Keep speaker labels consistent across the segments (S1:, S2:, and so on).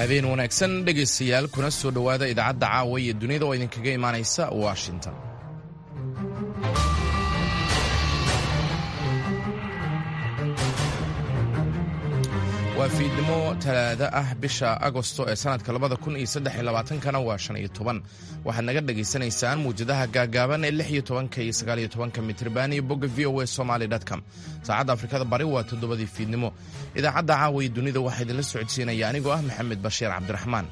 S1: habeen wanaagsan dhegaystayaal kuna soo dhowaada idaacadda caawa iyo dunida oo idinkaga imaanaysa washington waa fiidnimo talaado ah bisha agosto ee sannadka labada kun iyo saddex iyo labaatankana waa shan iyo toban waxaad naga dhagaysanaysaan muwjadaha gaagaaban ee lix iyo tobanka iyo sagaal iyo tobanka mitriban iyo bogga v o a somaly com saacadda afrikada bari waa toddobadii fiidnimo idaacadda caawa iyo dunida waxaa idinla socodsiinaya anigoo ah maxamed bashiir cabdiraxmaan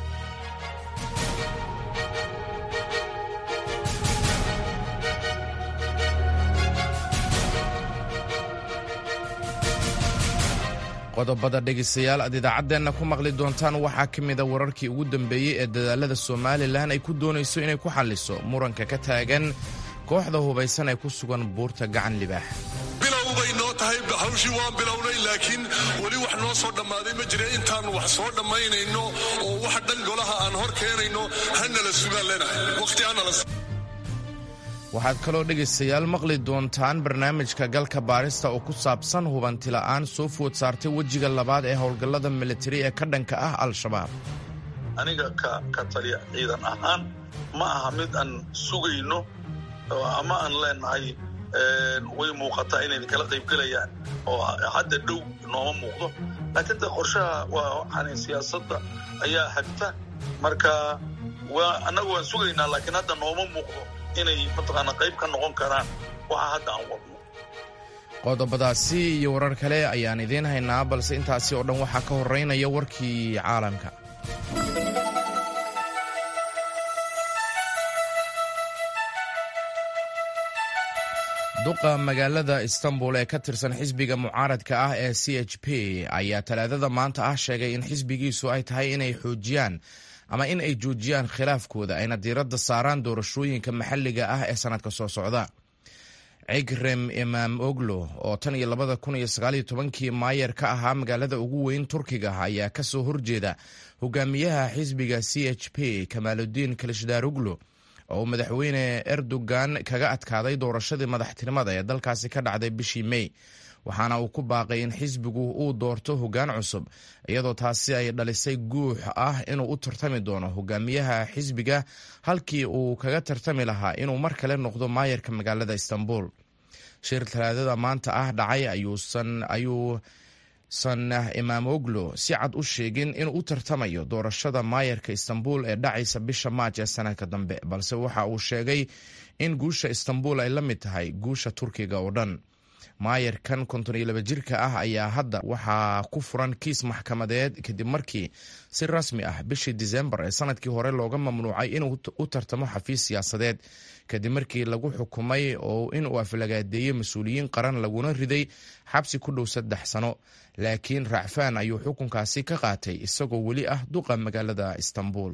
S1: qodobada dhegaystayaal aad idaacaddeenna ku maqli doontaan waxaa ka mida wararkii ugu dambeeyey ee dadaalada somalilan ay ku doonayso inay ku xalliso muranka ka taagan kooxda hubaysan ee ku sugan buurta gacan libaax
S2: bilow bay noo tahay hawshii waan bilownay laakiin weli wax noo soo dhammaaday ma jira intaan wax soo dhammaynayno oo wax dhan golaha aan hor keenayno hanala sugaan leenahay waqti hanala
S1: waxaad kaloo dhegaystayaal maqli doontaan barnaamijka galka baarista oo ku saabsan hubantila'aan soo food saartay wejiga labaad ee howlgallada militari ee ka dhanka ah al-shabaab
S3: aniga ka taliya ciidan ahaan ma aha mid aan sugayno ama aan leenahay way muuqataa inay kala qaybgelayaan oo hadda dhow nooma muuqdo laakiin de qorshaha waa waxaan siyaasadda ayaa hagta marka annaga waan sugaynaa laakiin hadda nooma muuqdo inay mataqaana qayb ka noqon karaan waxa hadda aan wadno
S1: qodobadaasi iyo warar kale ayaan idiin haynaa balse intaasi oo dhan waxaa ka horeynaya warkii caalamka duqa magaalada istanbul ee ka tirsan xisbiga mucaaradka ah ee c h p ayaa talaadada maanta ah sheegay in xisbigiisu ay tahay inay xoojiyaan ama in ay joojiyaan khilaafkooda ayna diiradda saaraan doorashooyinka maxalliga ah ee sannadka soo socda cigrem imaam oglo oo tan iyo labada kun iyo sagaaliyo tobankii maayer ka ahaa magaalada ugu weyn turkiga ayaa ka soo horjeeda hogaamiyaha xisbiga c h p kamaaludiin kalishdaroglo oo madaxweyne erdogan kaga adkaaday doorashadii madaxtinimada ee dalkaasi ka dhacday bishii mey waxaana uu ku baaqay in xisbigu uu doorto hoggaan cusub iyadoo taasi ay dhalisay guux ah inuu u tartami doono hogaamiyaha xisbiga halkii uu kaga tartami lahaa inuu mar kale noqdo maayarka magaalada istanbul shir talaadada maanta ah dhacay ayuusan imaam oglo si cad u sheegin inuu u tartamayo doorashada maayarka istanbul ee dhacaysa bisha maaj ee sanadka dambe balse waxa uu sheegay in guusha istanbul ay la mid tahay guusha turkiga oo dhan maayarkan konton iyo laba jirka ah ayaa hadda waxaa ku furan kiis maxkamadeed kadib markii si rasmi ah bishii disembar ee sanadkii hore looga mamnuucay inuu u tartamo xafiis siyaasadeed kadib markii lagu xukumay oo inuu aflagaadeeyey mas-uuliyiin qaran laguna riday xabsi ku dhow saddex sano laakiin racfaan ayuu xukunkaasi ka qaatay isagoo weli ah duqa magaalada istanbul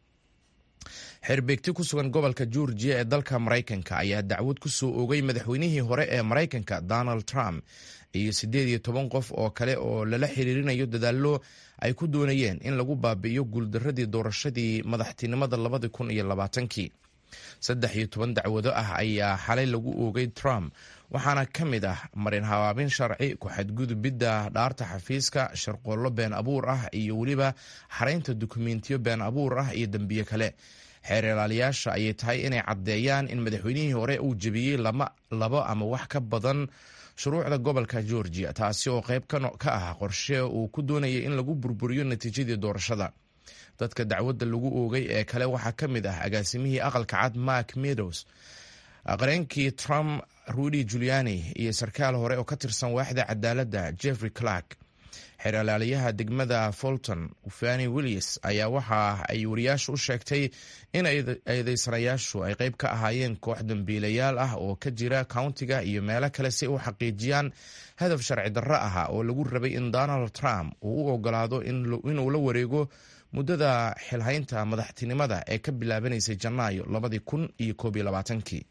S1: xerbeegti ku sugan gobolka georgiya ee dalka maraykanka ayaa dacwad ku soo oogay madaxweynihii hore ee maraykanka donald trump iyo siddeed iyo toban qof oo kale oo lala xiriirinayo dadaallo ay ku doonayeen in lagu baabi'iyo guuldaradii doorashadii madaxtinimada labadi kun iyo labaatankii saddex iyo toban dacwado ah ayaa xalay lagu oogay trump waxaana ka mid ah marin habaabin sharci ku-xadgudubidda dhaarta xafiiska sharqoollo been abuur ah iyo weliba xaraynta dukumentiyo been abuur ah iyo dembiye kale xeer ilaaliyaasha ayay tahay inay caddeeyaan in madaxweynihii hore uu jebiyey labo ama wax ka badan shuruucda gobolka georgia taasi oo qayb ka ah qorshe uu ku doonayay in lagu burburiyo natiijadii doorashada dadka dacwadda lagu oogay ee kale waxaa ka mid ah agaasimihii aqalka cad mark meadows qareenkii trump rudy juliani iyo sarkaal hore oo ka tirsan waaxda cadaaladda jeffrey clark xeer ilaaliyaha degmada fulton fani willis ayaa waxa ay wariyaashu u sheegtay in eedeysanayaashu ay qayb ka ahaayeen koox dambiilayaal ah oo ka jira countiga iyo meelo kale si u xaqiijiyaan hadaf sharci darro ah oo lagu rabay in donald trump uu u ogolaado inuu la wareego muddada xilhaynta madaxtinimada ee ka bilaabanaysay janaayo labadii kun iyo koob iyo labaatankii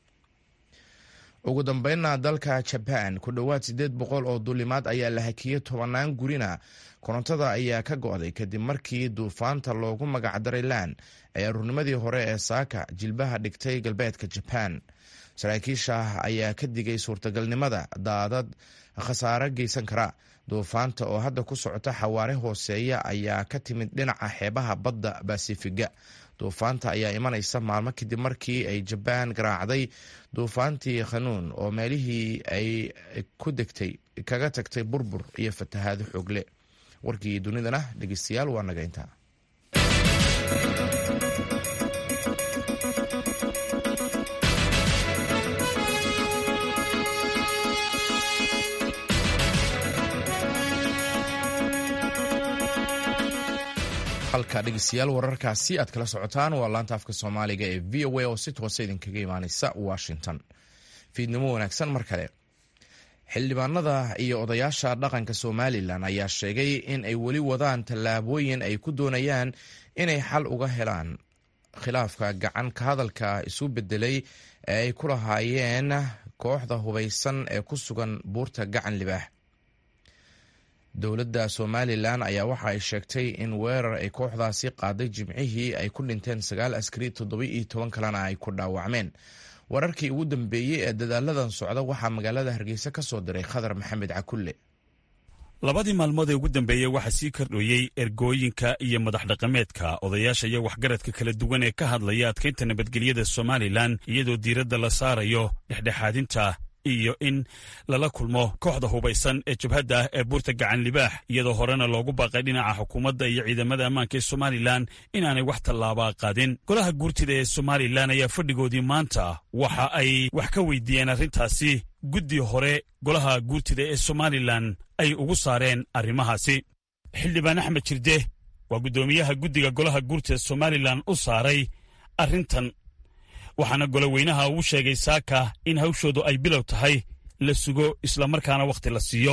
S1: ugu dambeynna dalka jaban ku dhowaad siddeed boqol oo duulimaad ayaa la hakiyey tobanaan gurina korontada ayaa ka go'day kadib markii duufaanta loogu magacdaray lan ee aruurnimadii hore ee saaka jilbaha dhigtay galbeedka jaban saraakiisha ayaa ka digay suurtagalnimada daadad khasaare geysan kara duufaanta oo hadda ku socota xawaare hooseeya ayaa ka timid dhinaca xeebaha badda basifiga duufaanta ayaa imanaysa maalmo kadib markii ay jabaan garaacday duufaantii khanuun oo meelihii ay ku degtay kaga tagtay burbur iyo fatahaado xoogle warkii dunidana dhegeystayaal waa naga intaa halka dhegeystayaal wararkaasi aad kala socotaan waa laanta afka soomaaliga ee v o a oo si toose idinkaga imaaneysa washington fiidnimo wanaagsan mar kale xildhibaanada iyo odayaasha dhaqanka somalilan ayaa sheegay in ay weli wadaan tallaabooyin ay ku doonayaan inay xal uga helaan khilaafka gacan ka hadalka isu bedelay ee ay ku lahaayeen kooxda hubaysan ee ku sugan buurta gacan libaax dowladda somalilan ayaa waxa ay sheegtay in weerar ay kooxdaasi qaaday jimcihii ay ku dhinteen sagaal askari toddoba iyo toban kalena ay ku dhaawacmeen wararkii ugu dambeeyey ee dadaaladan socda waxaa magaalada hargeysa ka soo diray khadar maxamed cakulle
S4: labadii maalmood ee ugu dambeeyey waxaa sii kordhooyey ergooyinka iyo madax dhaqameedka odayaasha iyo waxgaradka kala duwan ee ka hadlaya adkaynta nabadgelyada somalilan iyadoo diiradda la saarayo dhexdhexaadinta iyo in lala kulmo kooxda hubaysan ee jabhadda ah ee buurta gacan libaax iyadoo horena loogu baaqay dhinaca xukuumadda iyo ciidamada ammaanka ee somalilan inaanay wax tallaabaa qaadin golaha guurtida ee somalilan ayaa fadhigoodii maanta waxa ay wax ka weydiiyeen arrintaasi guddi hore golaha guurtida ee somalilan ay ugu saareen arrimahaasi xildhibaan axmed jirde waa guddoomiyaha guddiga golaha guurtida somalilan u saaray arrintan waxaana goloweynaha uu sheegay saaka in hawshoodu ay bilow tahay la sugo islamarkaana wakhti la siiyo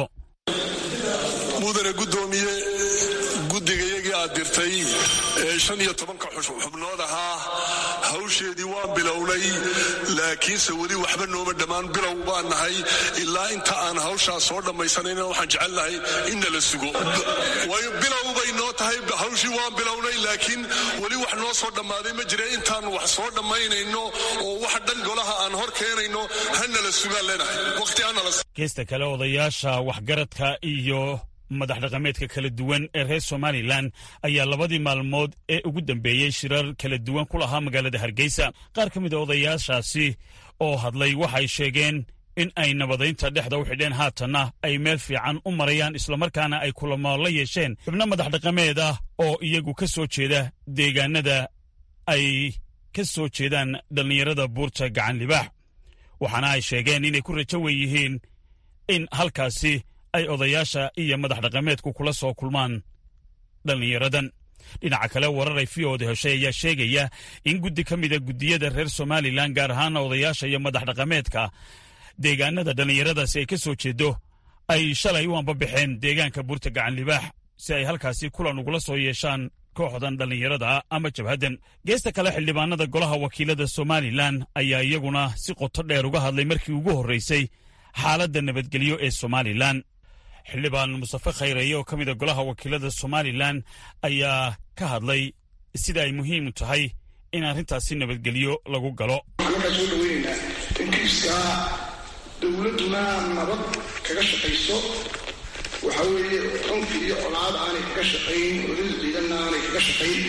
S2: mudane guddoomiye guddigayagii aad dirtay ee shan iyo tobanka xubnood ahaa hawsheedii waan bilownay laakiinse weli waxba nooma dhammaan bilow baan nahay ilaa inta aan hawshaas soo dhammaysanayna waxaan jecelnahay inna la sugo bilow bay noo tahay hawshii waan bilownay laakiin weli wax noo soo dhammaaday ma jira intaan wax soo dhammaynayno oo wax dhan golaha aan hor keenayno hana la sugaan leenahay waqti hanala
S4: geesta kale odayaasha waxgaradka iyo madax dhaqameedka kala duwan ee reer somalilan ayaa labadii maalmood ee ugu dambeeyey shirar kala duwan ku lahaa magaalada hargeysa qaar ka mid a odayaashaasi oo hadlay waxay sheegeen in ay nabadaynta dhexda u xidheen haatanna ay meel fiican u marayaan islamarkaana ay kulamo la yeesheen xubno madax dhaqameed ah oo iyagu ka soo jeeda deegaanada ay ka soo jeedaan dhallinyarada buurta gacan libaax waxaana ay sheegeen inay ku rajo wen yihiin in halkaasi ay odayaasha iyo madax dhaqameedku kula soo kulmaan dhallinyaradan dhinaca kale warar ay v oda heshay ayaa sheegaya in guddi ka mida guddiyada reer somalilan gaar ahaana odayaasha iyo madax dhaqameedka deegaanada dhallinyaradaasi ay ka soo jeedo ay shalay u ambabaxeen deegaanka buurta gacan libaax si ay halkaasi kulan ugula soo yeeshaan kooxdan dhallinyarada ama jabhaddan geesta kale xildhibaanada golaha wakiilada somalilan ayaa iyaguna si qoto dheer uga hadlay markii ugu horreysay xaaladda nabadgelyo ee somalilan xildhibaan mustafe khayreeye oo ka mid a golaha wakiilada somalilan ayaa ka hadlay sida ay muhiim u tahay in arrintaasi nabadgelyo lagu galo
S5: waxaan markaa soo dhaweynaynaa in kiiskaa dowladduna nabad kaga shaqayso waxa weeye cunfi iyo colaad aanay kaga shaqayn olada ciidanna aanay kaga shaqayn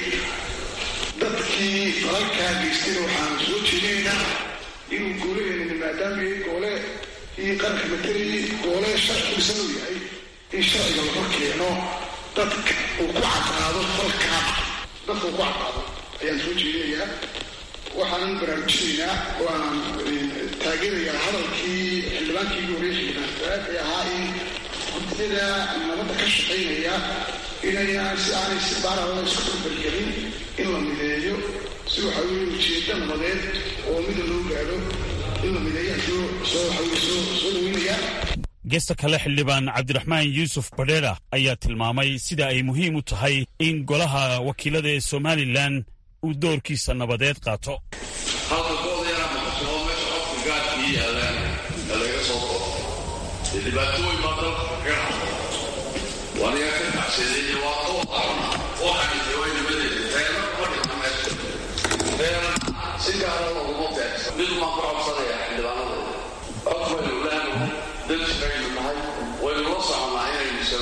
S5: dadkii falalkaa geystayna waxaan soo jeedinaynaa inuu goolaheena maadaama yahay goole iyo qaranka matelayay goole sharci dhisan uu yahay in sharciga la hor keeno dadka uu ku caddaado falkaa dadka uu ku caddaado ayaan soo jeedinayaa waxaanan baraarujinaynaa oo aan taageerayaa hadalkii xildhibaankii ugu horreeyay xildhibaan ee ahaa in guddiyada nabadda ka shaqaynaya inayaan si aanay si baarala isku barbargelin in la mideeyo si waxa weye ujeedda nabadeed oo mida loo gaadho in la mideeyaan soo soo waxa weye soo soo dhaweynayaa
S4: geesta kale xildhibaan cabdiraxmaan yuusuf badheera ayaa tilmaamay sida ay muhiim u tahay in golaha wakiilada ee somalilan uu doorkiisa nabadeed qaato
S6: halka goodayana maqasoo meesha qofka gaadkii yaalaan ee laga soo qoro dee dhibaatooyin baa dalka kaga dhacdo waniga ka kacsaday waa oo qaran oo xagisay way nimadeeda reera kuma dhigna meesha reera si gaara loguma beegsan mid maan ku codsanaya xildhibaanadooda cod baynu leenahay dad shaqaynu nahay waynu la soconnaa inaynu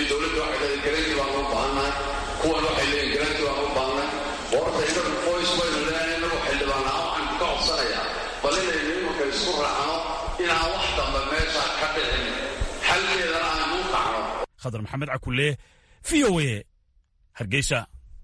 S6: dowladda waxay leedahay garanti baan u baahannahay kuwan waxay leeyihin garanti baan u baahannahay horta inagu qoys baynu leeyahay inagu xildhibaanaa waxaan ka codsanayaa bal inaynu imanka isku raacno inaan wax dambe meesha ka dhicin xalkeedana aan u kacno
S4: khadar maxamed cakulle v o a hargeysa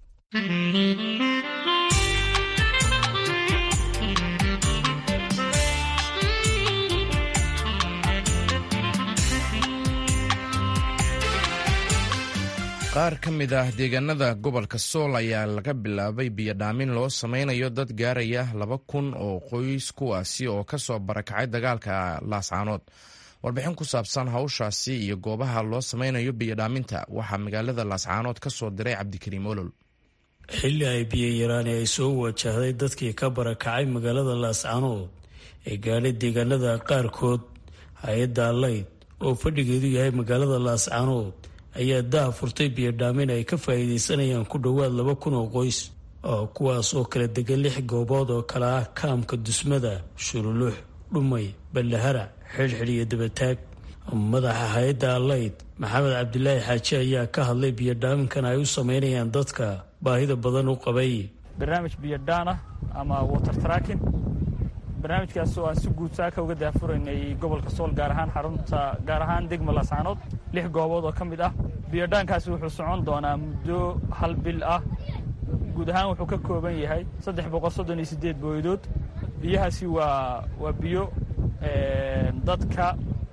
S1: qaar ka mid ah deegaanada gobolka sool ayaa laga bilaabay biyodhaamin loo sameynayo dad gaaraya laba kun oo qoys kuwaasi oo kasoo barakacay dagaalka laascaanood warbixin ku saabsan hawshaasi iyo goobaha loo sameynayo biyodhaaminta waxaa magaalada laascaanood ka soo diray cabdikariim olol
S7: xilli ay biyo yaraani ay soo wajahday dadkii ka barakacay magaalada laascaanood ee gaadhay deegaanada qaarkood hay-adda allayd oo fadhigeedu yahay magaalada laascaanood ayaa daha furtay biyodhaamin ay ka faa'iidaysanayaan ku dhowaad laba kun oo qoys oo kuwaas oo kala degan lix goobood oo kale ah kaamka dusmada shurulux dhumay ballahara xidhxidh iyo dabataag madaxa hay-adda allayd maxamed cabdilaahi xaaji ayaa ka hadlay biyodhaaminkan ay u sameynayaan dadka baahida badan u qabay
S8: barnaamij biyodhaan ah ama water tracking barnaamijkaas oo aan si guud saaka uga daafuraynay gobolka sool gaar ahaan xarunta gaar ahaan degma laascaanood lix goobood oo ka mid ah biyodhaankaasi wuxuu socon doonaa muddo hal bil ah guud ahaan wuxuu ka kooban yahay saddex boqol soddon iyo siddeed booydood biyahaasi waa waa biyo dadka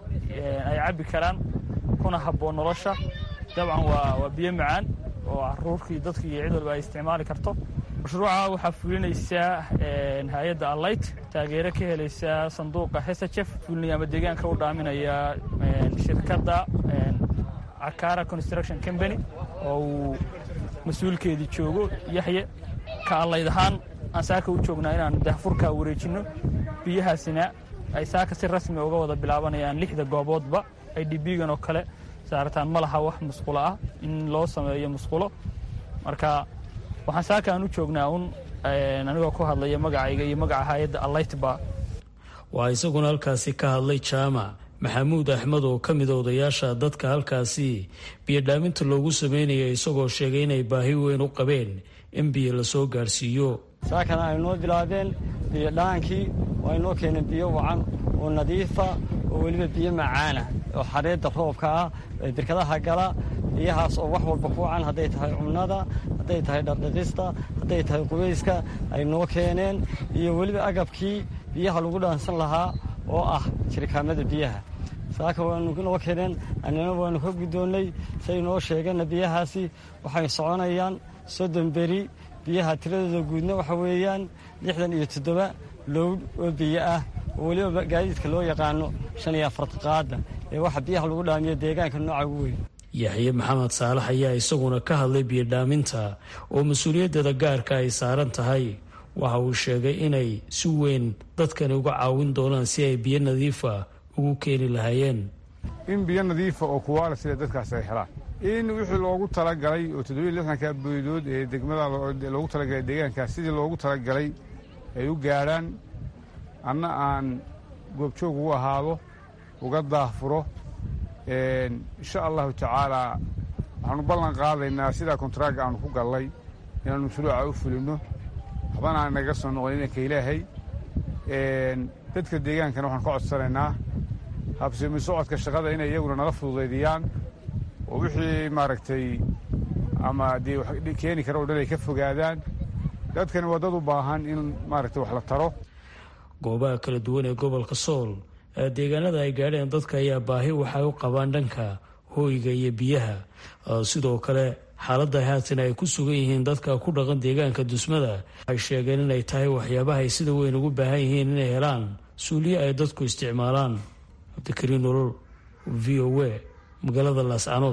S8: ay cabbi karaan kuna habboon nolosha dabcan waa waa biyo macaan oo caruurkii dadka iyo cid walba ay isticmaali karto mashruuca waxaa fulinaysaa hay-adda allayt taageero ka helaysa sanduuqa hesajef fulinaya ama deegaanka u dhaaminaya shirkadda cakara construction company oo uu mas-uulkeedii joogo yaxye ka allayd ahaan aan saaka u joognaa inaanu dahfurkaa wareejinno biyahaasina ay saaka si rasmi uga wada bilaabanayaan lixda gooboodba ay dhibigan oo kale saarataan ma laha wax musqulo ah in loo sameeyo musqulo marka waxaan saaka aan u joognaa un anigoo ku hadlaya magacayga iyo magaca hay-adda allaytba
S7: waxaa isaguna halkaasi ka hadlay jaamac maxamuud axmed oo ka mida odayaasha dadka halkaasi biyodhaaminta loogu sameynaya isagoo sheegay inay baahi weyn u qabeen in biyo lasoo gaarhsiiyo
S9: saakana ay noo bilaabeen biyodhaankii oo ay noo keeneen biyo wacan oo nadiifa oo weliba biyo macaana oo xareedda roobka ah ee birkadaha gala biyahaas oo wax walba ku wacan hadday tahay cunada hadday tahay dhardhaqista hadday tahay qubayska ay noo keeneen iyo weliba agabkii biyaha lagu dhaansan lahaa oo ah jirikaamada biyaha saaka waanu noo keeneen annina waanu ka guddoonnay say noo sheegeenna biyahaasi waxay soconayaan soddon beri biyaha tiradooda guudna waxa weeyaan lixdan iyo toddoba lowdh oo biyo ah oo weliba gaadiidka loo yaqaano shan iyo afartaqaadda ee waxa biyaha lagu dhaamiyo deegaanka nooca ugu weyn
S7: yaxye maxamed saalax ayaa isaguna ka hadlay biyodhaaminta oo mas-uuliyaddeeda gaarka ay saaran tahay waxa uu sheegay inay si weyn dadkani uga caawin doonaan si ay biyo nadiifa ugu keeni lahaayeen
S10: in biyo nadiifa oo kuwaala sida dadkaas ay helaan in wixii loogu talagalay oo toddobiyo lixdanka boydood ee degmada loogu talagalay deegaankaas sidii loogu talagalay ay u gaadhaan anna aan goobjoog ugu ahaado uga daahfuro insha allahu tacaalaa waxaanu ballan qaadaynaa sidaa kontaraaga aanu ku gallay inaanu mashruuca u fulinno waxbana aan naga soo noqon inanka ilaahay dadka deegaankana waxaan ka codsanaynaa habsimi socodka shaqada inay iyaguna nala fududaydiyaan oo wixii maaragtay ama dee keeni kara o dhan ay ka fogaadaan dadkani waa dad u baahan in maaragtay wax la taro
S7: goobaha kala duwan ee gobolka sool ee deegaanada ay gaadheen dadka ayaa baahi waxay u qabaan dhanka hooyga iyo biyaha sidoo kale xaaladda haatan ay ku sugan yihiin dadka ku dhaqan deegaanka dusmada waxay sheegeen inay tahay waxyaabaha ay sida weyn ugu baahan yihiin inay helaan suuliye ay dadku isticmaalaan cabdikariin nolol v o a magaalada laascaanood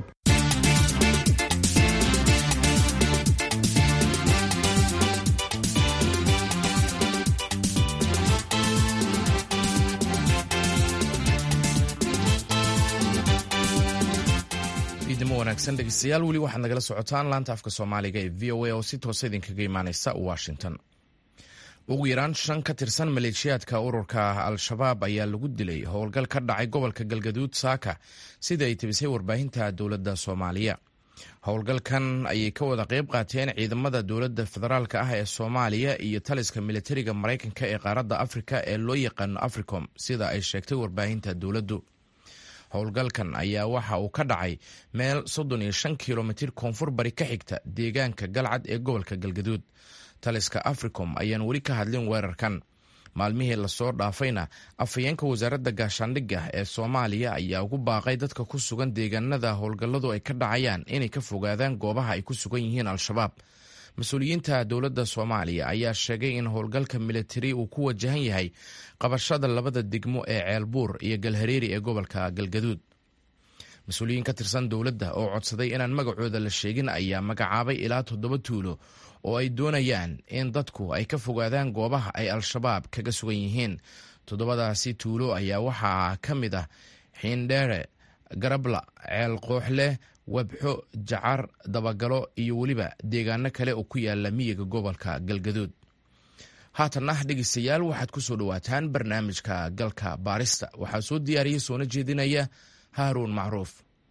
S1: idimo wanaagsan dhegeystayaal weli waxaad nagala socotaan laanta afka soomaaliga ee v o a oo si toosa idinkaga imaaneysa washington ugu yaraan shan ka tirsan maleeshiyaadka ururka al-shabaab ayaa lagu dilay howlgal ka dhacay gobolka galgaduud saaka sida ay tibisay warbaahinta dowladda soomaaliya howlgalkan ayay ka wada qayb qaateen ciidamada dowladda federaalk ah ee soomaaliya iyo taliska militariga maraykanka ee qaaradda afrika ee loo yaqaano africom sida ay sheegtay warbaahinta dowladdu howlgalkan ayaa waxa uu ka dhacay meel soddon iyo shan kilomitir koonfur bari ka xigta deegaanka galcad ee gobolka galgaduud taliska africom ayaan weli ka hadlin weerarkan maalmihii lasoo dhaafayna afhayeenka wasaaradda gaashaandhigga ee soomaaliya ayaa ugu baaqay dadka ku sugan deegaanada howlgalladu ay ka dhacayaan inay ka fogaadaan goobaha ay ku sugan yihiin al-shabaab mas-uuliyiinta dowladda soomaaliya ayaa sheegay in howlgalka militari uu ku wajahan yahay qabashada labada degmo ee ceelbuur iyo galhareeri ee gobolka galgaduud mas-uuliyiin ka tirsan dowladda oo codsaday inaan magacooda la sheegin ayaa magacaabay ilaa toddoba tuulo oo ay doonayaan in dadku ay ka fogaadaan goobaha ay al-shabaab kaga sugan yihiin toddobadaasi tuulo ayaa waxaa ka mid ah xiindheere garabla ceel qooxleh webxo jacar dabagalo iyo weliba deegaano kale oo ku yaala miyiga gobolka galgaduud haatanna dhegeystayaal waxaad ku soo dhowaataan barnaamijka galka baarista waxaa soo diyaariyey soona jeedinaya haaruun macruuf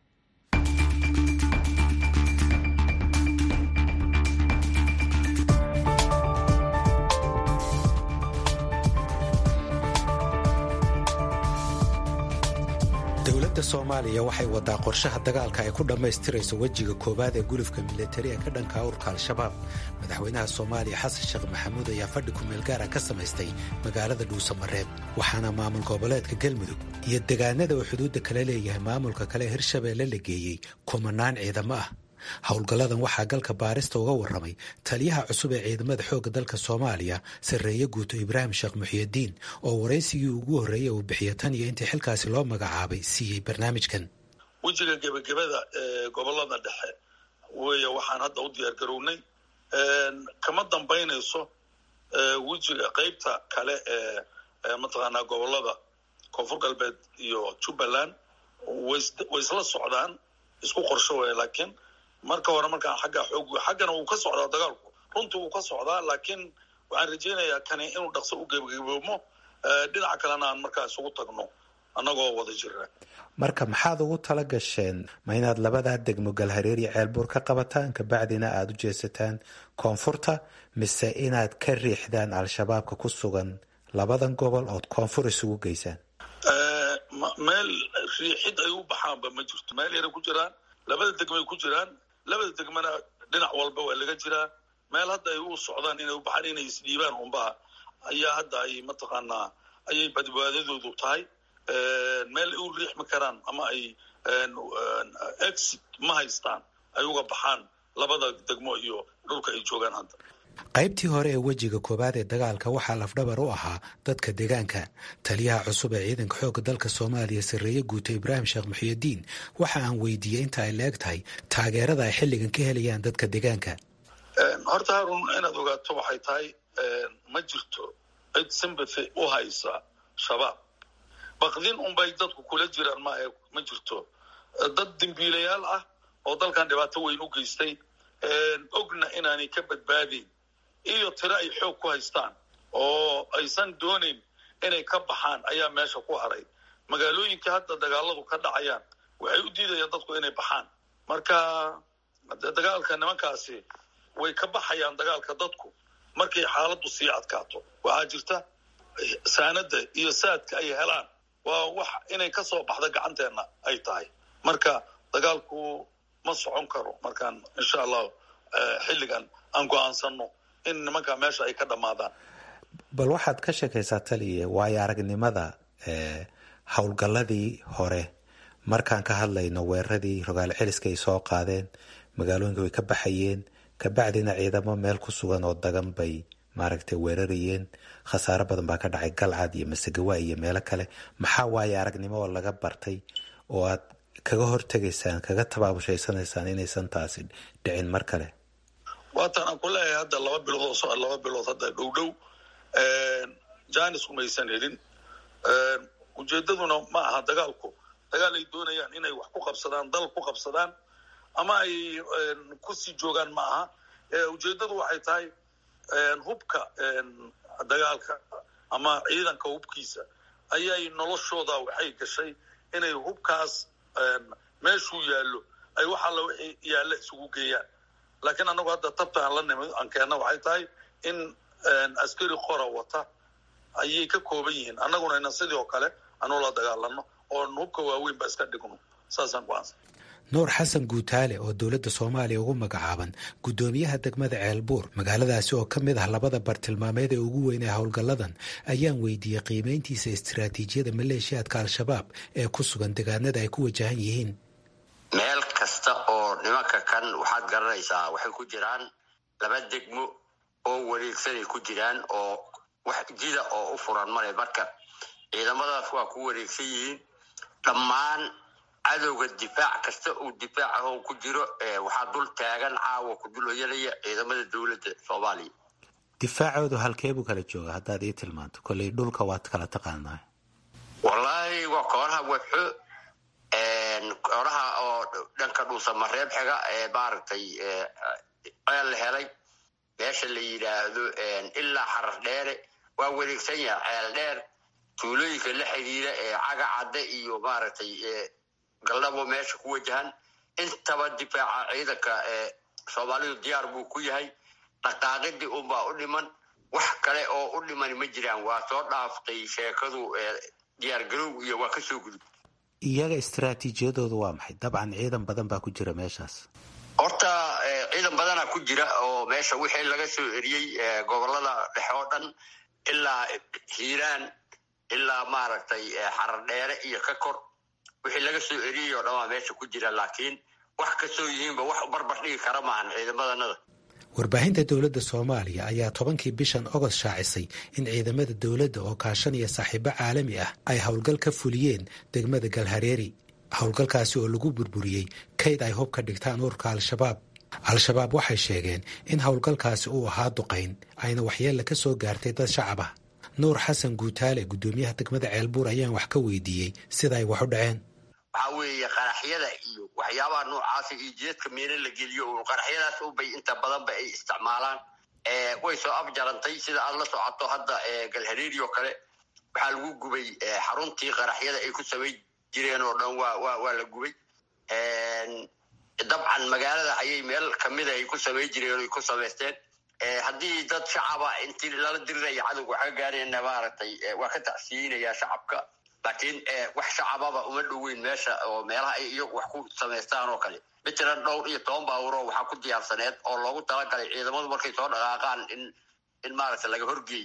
S11: dowladda soomaaliya waxay wadaa qorshaha dagaalka ay ku dhammaystirayso wejiga koowaad ee gulufka militari ee ka dhanka urka al-shabaab madaxweynaha soomaaliya xasan sheekh maxamuud ayaa fadhi kumeel gaara ka samaystay magaalada dhuusamareeb waxaana maamul goboleedka galmudug iyo degaanada uu xuduudda kala leeyahay maamulka kale hirshabeelle la geeyey kumanaan ciidamo ah howlgalladan waxaa galka baarista uga warramay taliyaha cusub ee ciidamada xoogga dalka soomaaliya sarreeye guuto ibraahim sheekh muxiyadiin oo waraysigii ugu horreeyey uu bixiya tan iyo intii xilkaasi loo magacaabay siiyey barnaamijkan
S3: wejiga gebagabada ee gobolada dhexe weeye waxaan hadda u diyaar garownay kama dambaynayso wejiga qeybta kale ee mataqaanaa gobolada koonfur galbeed iyo jubbaland way isla socdaan isku qorsho weya laakiin marka hore markaan xagga xoog xaggana wuu ka socdaa dagaalku runtii wuu ka socdaa laakiin waxaan rajaynayaa kani inuu dhaqso u gebagaboomo dhinaca kalena aan markaa isugu tagno annagoo wada jira
S11: marka maxaad ugu tala gasheen ma inaad labadaa degmo galhareer iyo ceelbuur ka qabataan kabacdina aada u jeesataan koonfurta mise inaad ka riixdaan al-shabaabka ku sugan labadan gobol ood koonfur isugu geysaan
S3: meel riixid ay u baxaanba ma jirto meel yaray ku jiraan labada degmay ku jiraan labada degmana dhinac walba waa laga jiraa meel hadda ay u socdaan inay u baxaan inay isdhiibaan unbaha ayaa hadda ay mataqaanaa ayay badbaadadoodu tahay meel ay u riixmi karaan ama ay exit ma haystaan ay uga baxaan labada degmo iyo dhulka ay joogaan hadda
S11: qaybtii hore ee wejiga koowaad ee dagaalka waxaa lafdhabar u ahaa dadka deegaanka taliyaha cusub ee ciidanka xoogga dalka soomaaliya sarreeye guuto ibraahim sheekh muxiyadiin waxa aan weydiiyey inta ay la-eg tahay taageerada ay xilligan ka helayaan dadka deegaanka
S3: horta haarun inaad ogaato waxay tahay ma jirto cid sympathy u haysa shabaab baqdin unbay dadku kula jiraan ma ma jirto dad dembiilayaal ah oo dalkan dhibaato weyn u geystay ogna inaanay ka badbaadayn iyo tiro ay xoog ku haystaan oo aysan doonayn inay ka baxaan ayaa meesha ku haray magaalooyinka hadda dagaaladu ka dhacayaan waxay u diidayaan dadku inay baxaan marka dagaalka nimankaasi way ka baxayaan dagaalka dadku markay xaaladdu sii adkaato waxaa jirta saanada iyo saadka ay helaan waa wax inay ka soo baxda gacanteenna ay tahay marka dagaalku ma socon karo markaan insha allahu xilligan aan go-aansano in nimankaa meesha ay ka dhammaadaan
S11: bal waxaad ka sheekaysaa taliya waayo aragnimada howlgalladii hore markaan ka hadlayno weeraradii rogaal celiska ay soo qaadeen magaalooyinka way ka baxayeen kabacdina ciidamo meel ku sugan oo dagan bay maaragtay weerarayeen khasaaro badan baa ka dhacay galcad iyo masegawa iyo meelo kale maxaa waayo aragnimo oo laga bartay oo aad kaga hortegaysaan kaga tabaabushaysaneysaan inaysan taasi dhicin mar kale
S3: waatan aan ku leeyahay hadda laba bilood oo laba bilood hadda dhow dhow janis umaysan helin ujeedaduna ma aha dagaalku dagaal ay doonayaan inay wax ku qabsadaan dal ku qabsadaan ama ay kusii joogaan ma aha ujeedadu waxay tahay hubka dagaalka ama ciidanka hubkiisa ayay noloshooda waxay gashay inay hubkaas meeshuu yaallo ay wax alla wixii yaalla isugu geeyaan laakiin annagu hadda tabta aan la nimid aan keenna waxay tahay in askari qora wata ayay ka kooban yihiin annaguna ina sidii oo kale anu la dagaalano oon hubka waaweyn ba iska dhigno saasaan ku-aansan
S11: nuur xasan guutaale oo dowladda soomaaliya ugu magacaaban guddoomiyaha degmada ceelbuur magaaladaasi oo ka mid ah labada bartilmaameed ee ugu weyn ee howlgalladan ayaan weydiiyey qiimayntiisa istiraatiijiyada maleeshiyaadka al-shabaab ee ku sugan degaanada ay ku wajahan yihiin
S12: meel kasta oo nimanka kan waxaad garanaysaa waxay ku jiraan laba degmo oo wareegsanay ku jiraan oo wax jida oo u furan male marka ciidamadaas waa ku wareegsan yihiin dhammaan cadowga difaac kasta uu difaac ahoo ku jiro waxaa dul taagan caawa ku dul hoyanaya ciidamada dowladda soomaaliya
S11: difaacoodu halkeebuu kala jooga haddaad ii tilmaanto kolley dhulka waad kala taqaanaa
S12: wallaahi waa kooraha waxo kooraha oo dhanka dhuusamareeb xiga ee maaragtay ceel la helay meesha la yidhaahdo ilaa xarar dheere waa wareegsan yaha ceel dheer tuulooyinka la xidhiira ee caga cadde iyo maaragtay galdhabo meesha ku wajahan intaba difaaca ciidanka ee soomaalidu diyaar buu ku yahay dhaqaaqidii unbaa u dhiman wax kale oo u dhiman ma jiraan waa soo dhaaftay sheekadu diyaargarow iyo waa kasoo gudub
S11: iyaga istaraatiijiyadoodu waa maxay dabcan ciidan badan baa ku jira meeshaas
S12: horta ciidan badanaa ku jira oo meesha wixii laga soo eriyey gobolada dhexe oo dhan ilaa hiiraan ilaa maaragtay xarar dheere iyo ka kor wixii laga soo eriyey oo dhan waa meesha ku jira laakiin wax kasoo yihiinba wax barbar dhigi kara maahan ciidamadanada
S11: warbaahinta dowladda soomaaliya ayaa tobankii bishan ogost shaacisay in ciidamada dowladda oo kaashanaya saaxiibo caalami ah ay howlgal ka fuliyeen degmada galhareeri howlgalkaasi oo lagu burburiyey kayd ay hub ka dhigtaan ururka al-shabaab al-shabaab waxay sheegeen in howlgalkaasi uu ahaa duqayn ayna waxyeella ka soo gaartay dad shacab ah nuur xasan guutaale guddoomiyaha degmada ceelbuur ayaan wax ka weydiiyey sida ay wax u dhaceen
S12: waxaa weeye qaraxyada iyo waxyaabaha noocaasa iyo jeedka miina la geliyo oo qaraxyadaas unbay inta badanba ay isticmaalaan way soo afjarantay sida aad la socoto hadda galhareeri oo kale waxaa lagu gubay xaruntii qaraxyada ay ku samay jireen oo dhan waa wa waa la gubay dabcan magaalada ayay meel kamida ay ku samay jireen ay ku samaysteen haddii dad shacaba intii lala diriraya cadowga wax ka gaarayna maaragtay waa ka tacsiinaya shacabka laakiin wax shacababa uma dhoweyn meesha oo meelaha ay iyagu wax ku samaystaan oo kale matalan dhowr iyo toban baawuro waxaa ku diyaarsaneed oo loogu talagalay ciidamadu markay soo dhaqaaqaan in in maaragta laga horgeey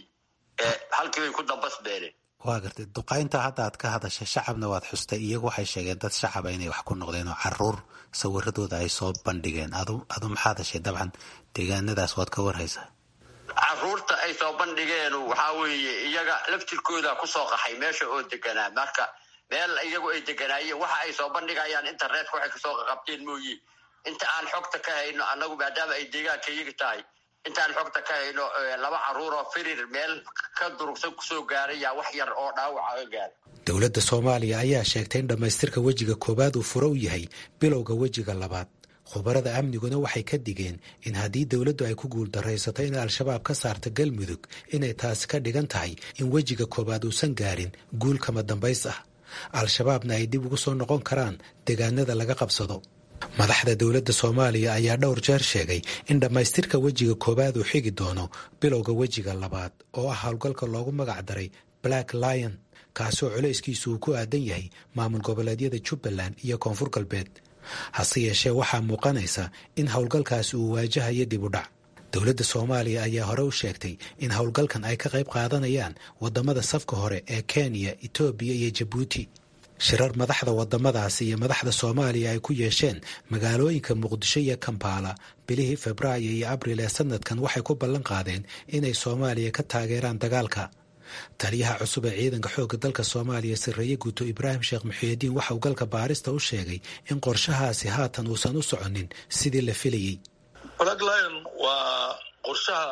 S12: halkii bay ku dambas beeneen
S11: waa gartay duqaynta hadda aad ka hadashay shacabna waad xustay iyagu waxay sheegeen dad shacaba inay wax ku noqdeen oo caruur sawiradooda ay soo bandhigeen adu adu maxaad heshay dabcan deegaanadaas waad ka warhaysaa
S12: caruurta ay soo bandhigeen waxaa weeye iyaga laftirkooda kusoo qaxay meesha oo deganaa marka meel iyagu ay deganaayeen waxa ay soo bandhigayaan internetka waxay kasoo qaqabteen mooye inta aan xogta ka hayno annagu maadaama ay deegaanka iyaga tahay intaan xogta ka hayno laba caruur oo firir meel ka durugsan kusoo gaarayaa wax yar oo dhaawaca ga gaara
S11: dowladda soomaaliya ayaa sheegtay in dhammaystirka wejiga koowaad uu furo u yahay bilowga wejiga labaad khubarada amniguna waxay ka digeen in haddii dowladdu ay ku guuldaraysato in al-shabaab ka saarta galmudug inay taasi ka dhigan tahay in wejiga koowaad uusan gaarin guul kama dambays ah al-shabaabna ay dib ugu soo noqon karaan deegaanada laga qabsado madaxda dowladda soomaaliya ayaa dhowr jeer sheegay in dhammaystirka wejiga koowaad uu xigi doono bilowga wejiga labaad oo ah howlgalka loogu magac daray black lion kaasoo culayskiisu uu ku aadan yahay maamul goboleedyada jubbaland iyo koonfur galbeed hase yeeshee waxaa muuqanaysa in howlgalkaasi uu waajahayo dib u dhac dowladda soomaaliya ayaa hore u sheegtay in howlgalkan ay ka qayb qaadanayaan waddamada safka hore ee kenya etoobiya iyo jabuuti shirar madaxda waddamadaasi iyo madaxda soomaaliya ay ku yeesheen magaalooyinka muqdisho iyo kampaala bilihii febraayo iyo abril ee sanadkan waxay ku ballan qaadeen inay soomaaliya ka taageeraan dagaalka taliyaha cusub ee ciidanka xoogga dalka soomaaliya sarreeye guuto ibraahim sheekh muxiidiin waxa uu galka baarista u sheegay in qorshahaasi haatan uusan u soconin sidii la filayey
S3: black lion waa qorshaha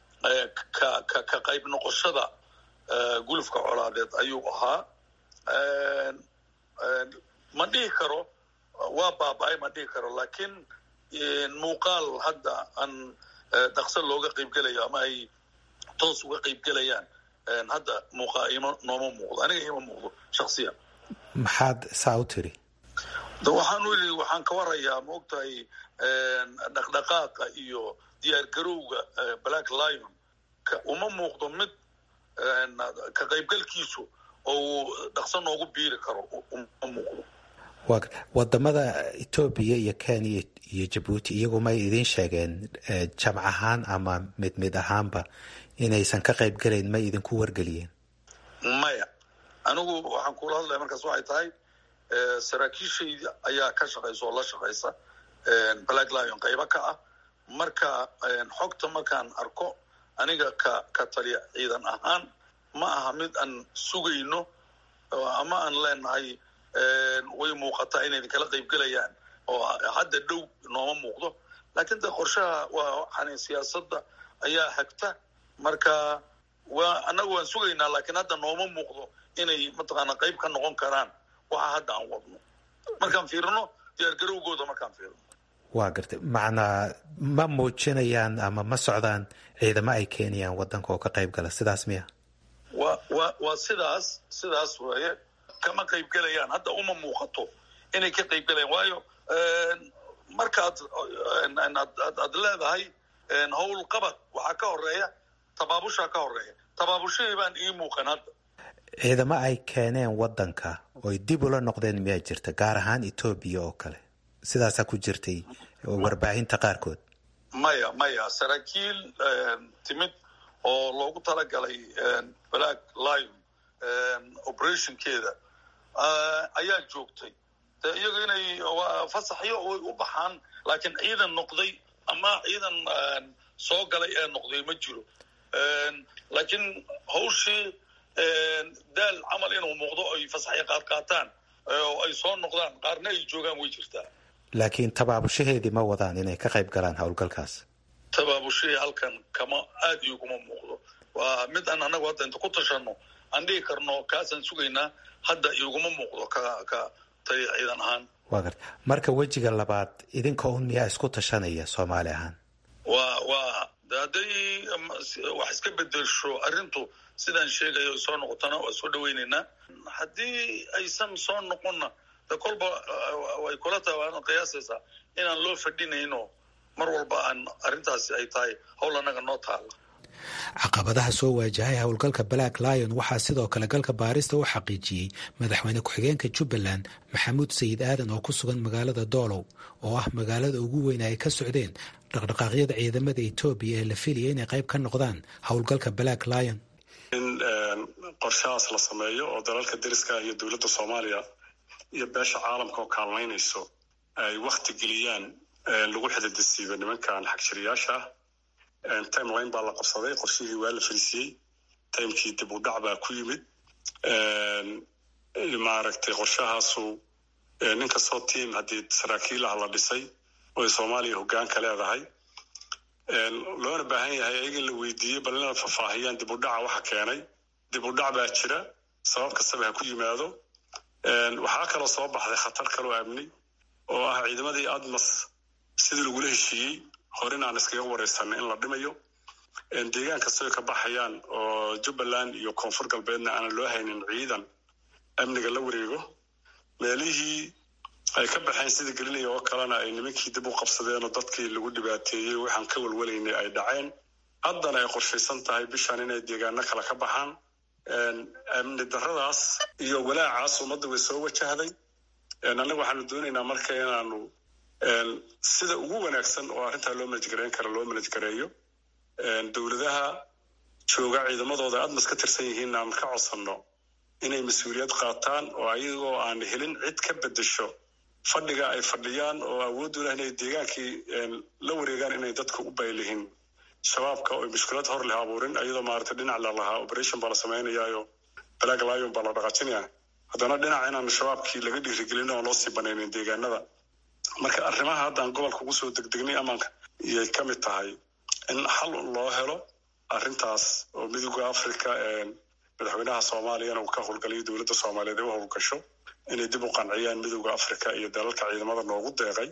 S3: ka qayb noqoshada gulufka colaadeed ayuu ahaa ma dhihi karo waa baaba-ay ma dhihi karo laakiin muuqaal hadda aan dhaqso looga qaybgelayo ama ay toos uga qaybgelayaan hadda muuqa ima nooma muuqdo aniga ima muuqdo shaksiyan
S11: maxaad saa u tiri
S3: de waxaan u yidhi waxaan ka warayaa maogtahay dhaqdhaqaaqa iyo diyaargarowga black lion uma muuqdo mid ka qaybgalkiisu oo uu dhaqso noogu biiri karo uma muuqdo
S11: wadamada etoobiya iyo kenya iyo jabuuti iyagu may idiin sheegeen jamc ahaan ama mid mid ahaanba inaysan ka qayb gelayn may idinku wargeliyeen
S3: maya anigu waxaan kula hadlaya markaas waxay tahay saraakiishaydi ayaa ka shaqaysa oo la shaqaysa black lion qaybo ka ah marka xogta markaan arko aniga ka ka taliya ciidan ahaan ma aha mid aan sugayno ama aan leenahay way muuqataa inay idinkala qaybgelayaan oo hadda dhow nooma muuqdo laakiin de qorshaha waa waxaan siyaasadda ayaa hagta marka waa annaga waan sugaynaa laakiin hadda nooma muuqdo inay mataqaana qayb ka noqon karaan waxa hadda aan wadno markaan fiirino diyaargarowgooda markaan fiirino
S11: waa gartay macnaa ma muujinayaan ama ma socdaan ciidamo ay keenayaan waddanka oo ka qayb gala sidaas miya
S3: wa wa waa sidaas sidaas weeye kama qaybgelayaan hadda uma muuqato inay ka qaybgelayaan waayo markaad aad leedahay howl qabad waxaa ka horeeya tabaabushaa ka horeeya tabaabushahii baan ii muuqan hadda
S11: ciidamo ay keeneen waddanka oy dib ula noqdeen miyaa jirta gaar ahaan etoobiya oo kale sidaasaa ku jirtay warbaahinta qaarkood
S3: maya maya saraakiil timid oo loogu talagalay black lion operationkeeda ayaa joogtay de iyaga inay fasaxyo way u baxaan laakiin ciidan noqday ama ciidan soo galay ee noqday ma jiro laakiin hawshii daal camal inuu muuqdo ay fasaxyo qaad qaataan oo ay soo noqdaan qaarna ay joogaan way jirtaa
S11: laakiin tabaabushaheedii ma wadaan inay ka qayb galaan howlgalkaas
S3: tabaabushahii halkan kama aad ioguma muuqdo waa mid aan annagu hadda inta ku tashano aan dhihi karno kaasaan sugaynaa hadda iguma muuqdo ka ka taliya ciidan ahaan
S11: waa garta marka wejiga labaad idinka un miyaa isku tashanaya soomaali ahaan
S3: waa waa hadday wax iska bedelsho arrintu sidaan sheegayo soo noqotana waa soo dhawaynaynaa haddii aysan soo noqonna de kolba way kula tahay waana qiyaasaysaa inaan loo fadhinayno mar walba aan arrintaasi ay tahay howl annaga noo taala
S11: caqabadaha soo waajahay howlgalka black lion waxaa sidoo kale galka baarista u xaqiijiyey madaxweyne ku-xigeenka jubbaland maxamuud sayid aadan oo ku sugan magaalada doolow oo ah magaalada ugu weyn ay ka socdeen dhaqdhaqaaqyada ciidamada etoobiya ee la filaya inay qayb ka noqdaan howlgalka black lion
S13: in qorshahaas la sameeyo oo dalalka deriska iyo dowladda soomaaliya iyo beesha caalamka oo kaalmaynayso ay wakti geliyaan lagu xididisiibo nimankan xagjiriyaasha ah timeline baa la qabsaday qorshihii waa la felisiyey timekii dib u dhac baa ku yimid maaragtay qorshahaasu nin kastoo tiam haddii saraakiil ah la dhisay oo ay soomaaliya hoggaanka leedahay loona baahan yahay ayaga in la weydiiyey bal inay faahfaahiyaan dib u dhaca waxa keenay dib u dhac baa jira sabab kastaba ha ku yimaado waxaa kaloo soo baxday khatar kaloo amni oo ah ciidamadii admas sidii lagula heshiiyey horin aan iskaga wareysanay in la dhimayo deegaan kastoo ka baxayaan oo jubbaland iyo koonfur galbeedna aanan loo haynin ciidan amniga la wareego meelihii ay ka baxeen sida gelinaya oo kalena ay nimankii dib u qabsadeen oo dadkii lagu dhibaateeyey waxaan ka walwalaynay ay dhaceen haddana ay qorshaysan tahay bishan inay deegaano kale ka baxaan amni daradaas iyo walaacaas ummadda way soo wajahday annaga waxaanu doonaynaa marka inaanu sida ugu wanaagsan oo arrintaa loo manajgareyn kara loo manajgareeyo dowladaha jooga ciidamadooda admas ka tirsan yihiin aan ka codsanno inay mas-uuliyad qaataan oo ayagoo aan helin cid ka bedesho fadhiga ay fadhiyaan oo awooddu leh inay deegaankii la wareegaan inay dadka u baylihin shabaabka oo mushkilad hor leh abuurin ayadoo maaragtay dhinac la lahaa operation baa la samaynayaayo black lion baa la dhaqaajinaya haddana dhinac inaan shabaabkii laga dhiirigelin oo loo sii banaynin deegaanada marka arrimaha haddaan gobolka ugu soo degdegnay amaanka iyay ka mid tahay in xal loo helo arrintaas oo midooda africa madaxweynaha soomaaliyana uu ka howlgalayo dowladda soomaaliyeed ay u howlgasho inay dib u qanciyaan midooda africa iyo dalalka ciidamada noogu deeqay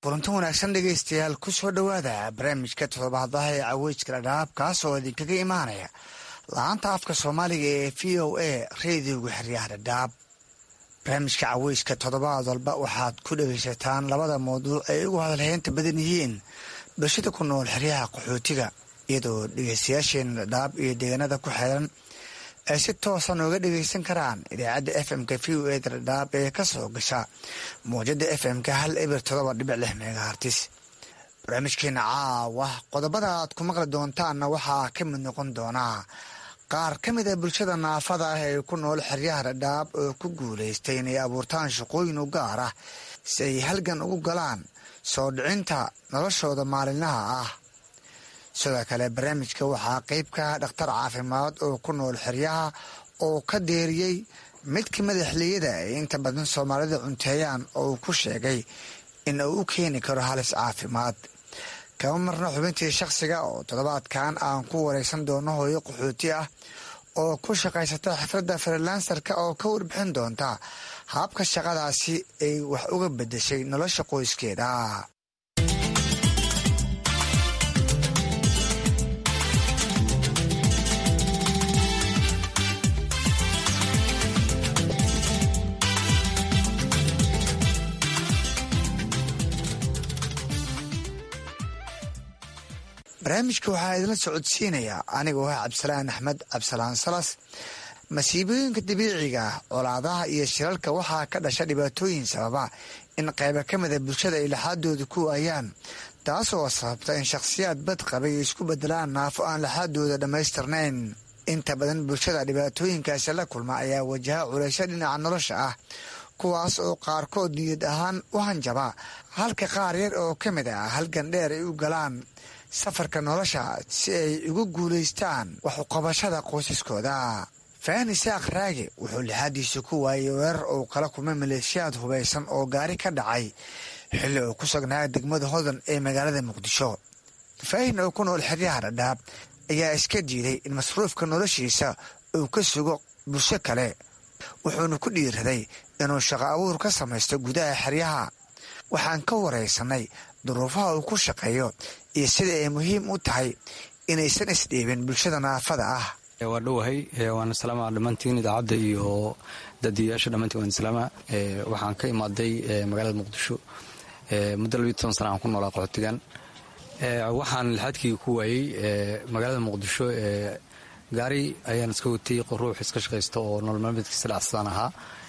S14: kulanti wanaagsan dhegaystayaal ku soo dhowaada barnaamijka toddobaadaha ee caweyska dhadhaab kaas oo idinkaga imaanaya la-aanta afka soomaaliga ee v o a reediyoga xeryaha dhadhaab barnaamijka caweyska toddobaad walba waxaad ku dhegaysataan labada mawduuc ay ugu hadalheynta badan yihiin bulshada ku nool xeryaha qaxootiga iyadoo dhegaystayaasheena dhadhaab iyo deegaanada ku xeeran ay si toosan uga dhagaysan karaan idaacadda f m-ka v o eda dhadhaab ee ka soo gasha mawjada f m-ka hal eber todoba dhibic lix megahartis barnaamijkeena caawa qodobada aad ku maqli doontaanna waxaa ka mid noqon doonaa qaar ka mid a bulshada naafada ah ee ku nool xeryaha dhadhaab oo ku guulaystay inay abuurtaan shaqooyin u gaar ah si ay halgan ugu galaan soo dhicinta noloshooda maalinlaha ah sidoo kale barnaamijka waxaa qeyb ka ah dhakhtar caafimaad oo ku nool xeryaha oo ka deeriyey mid ka mid a xiliyada ay inta badan soomaalida cunteeyaan oo uu ku sheegay in uu u keeni karo halis caafimaad kama marna xubintii shakhsiga oo toddobaadkan aan ku wareysan doono hooyo qaxooti ah oo ku shaqaysata xifradda frilansarka oo ka warbixin doonta habka shaqadaasi ay wax uga bedeshay nolosha qoyskeeda barnaamijka waxaa idinla socodsiinayaa anigoo ah cabdisalaan axmed cabdisalaan salas masiibooyinka dabiiciga colaadaha iyo shiralka waxaa ka dhasha dhibaatooyin sababa in qayba ka mida bulshada ay laxaadooda ku waayaan taas oo sababta in shakhsiyaad bad qabay isku bedelaan naafo aan laxaadooda dhammaystirnayn inta badan bulshada dhibaatooyinkaasi la kulma ayaa wajaha culaysyo dhinaca nolosha ah kuwaas oo qaarkood niyad ahaan u hanjaba halka qaar yar oo ka mid ah halgan dheer ay u galaan safarka nolosha si ay ugu guulaystaan wax uqabashada qoysaskooda fahni saaq raage wuxuu lixaadiisa ku waayay weerar uu kala kulmay maleeshiyaad hubaysan oo gaari ka dhacay xilli uu ku sugnaa degmada hodan ee magaalada muqdisho faahin oo ku nool xeryaha dhadhaab ayaa iska diiday in masruufka noloshiisa uu ka sugo bulsho kale wuxuuna ku dhiiraday inuu shaqo abuur ka samaysto gudaha xeryaha waxaan ka waraysanay duruufaha uu ku shaqeeyo iyo sida ay muhiim u tahay inaysan isdhiibin bulshada naafada ah
S15: waa dhowahay waana salaama dhammaantiin idaacadda iyo daadiyayaasha dhammaantiin waan salaama waxaan ka imaaday magaalada muqdisho muddo labiyo toban sana aan ku noolaa qaxootigan waxaan lixaadkii ku waayey magaalada muqdisho gaari ayaan iska watay ruux iska shaqaysta oo nolol maalmeedkiisa dhacsadaan ahaa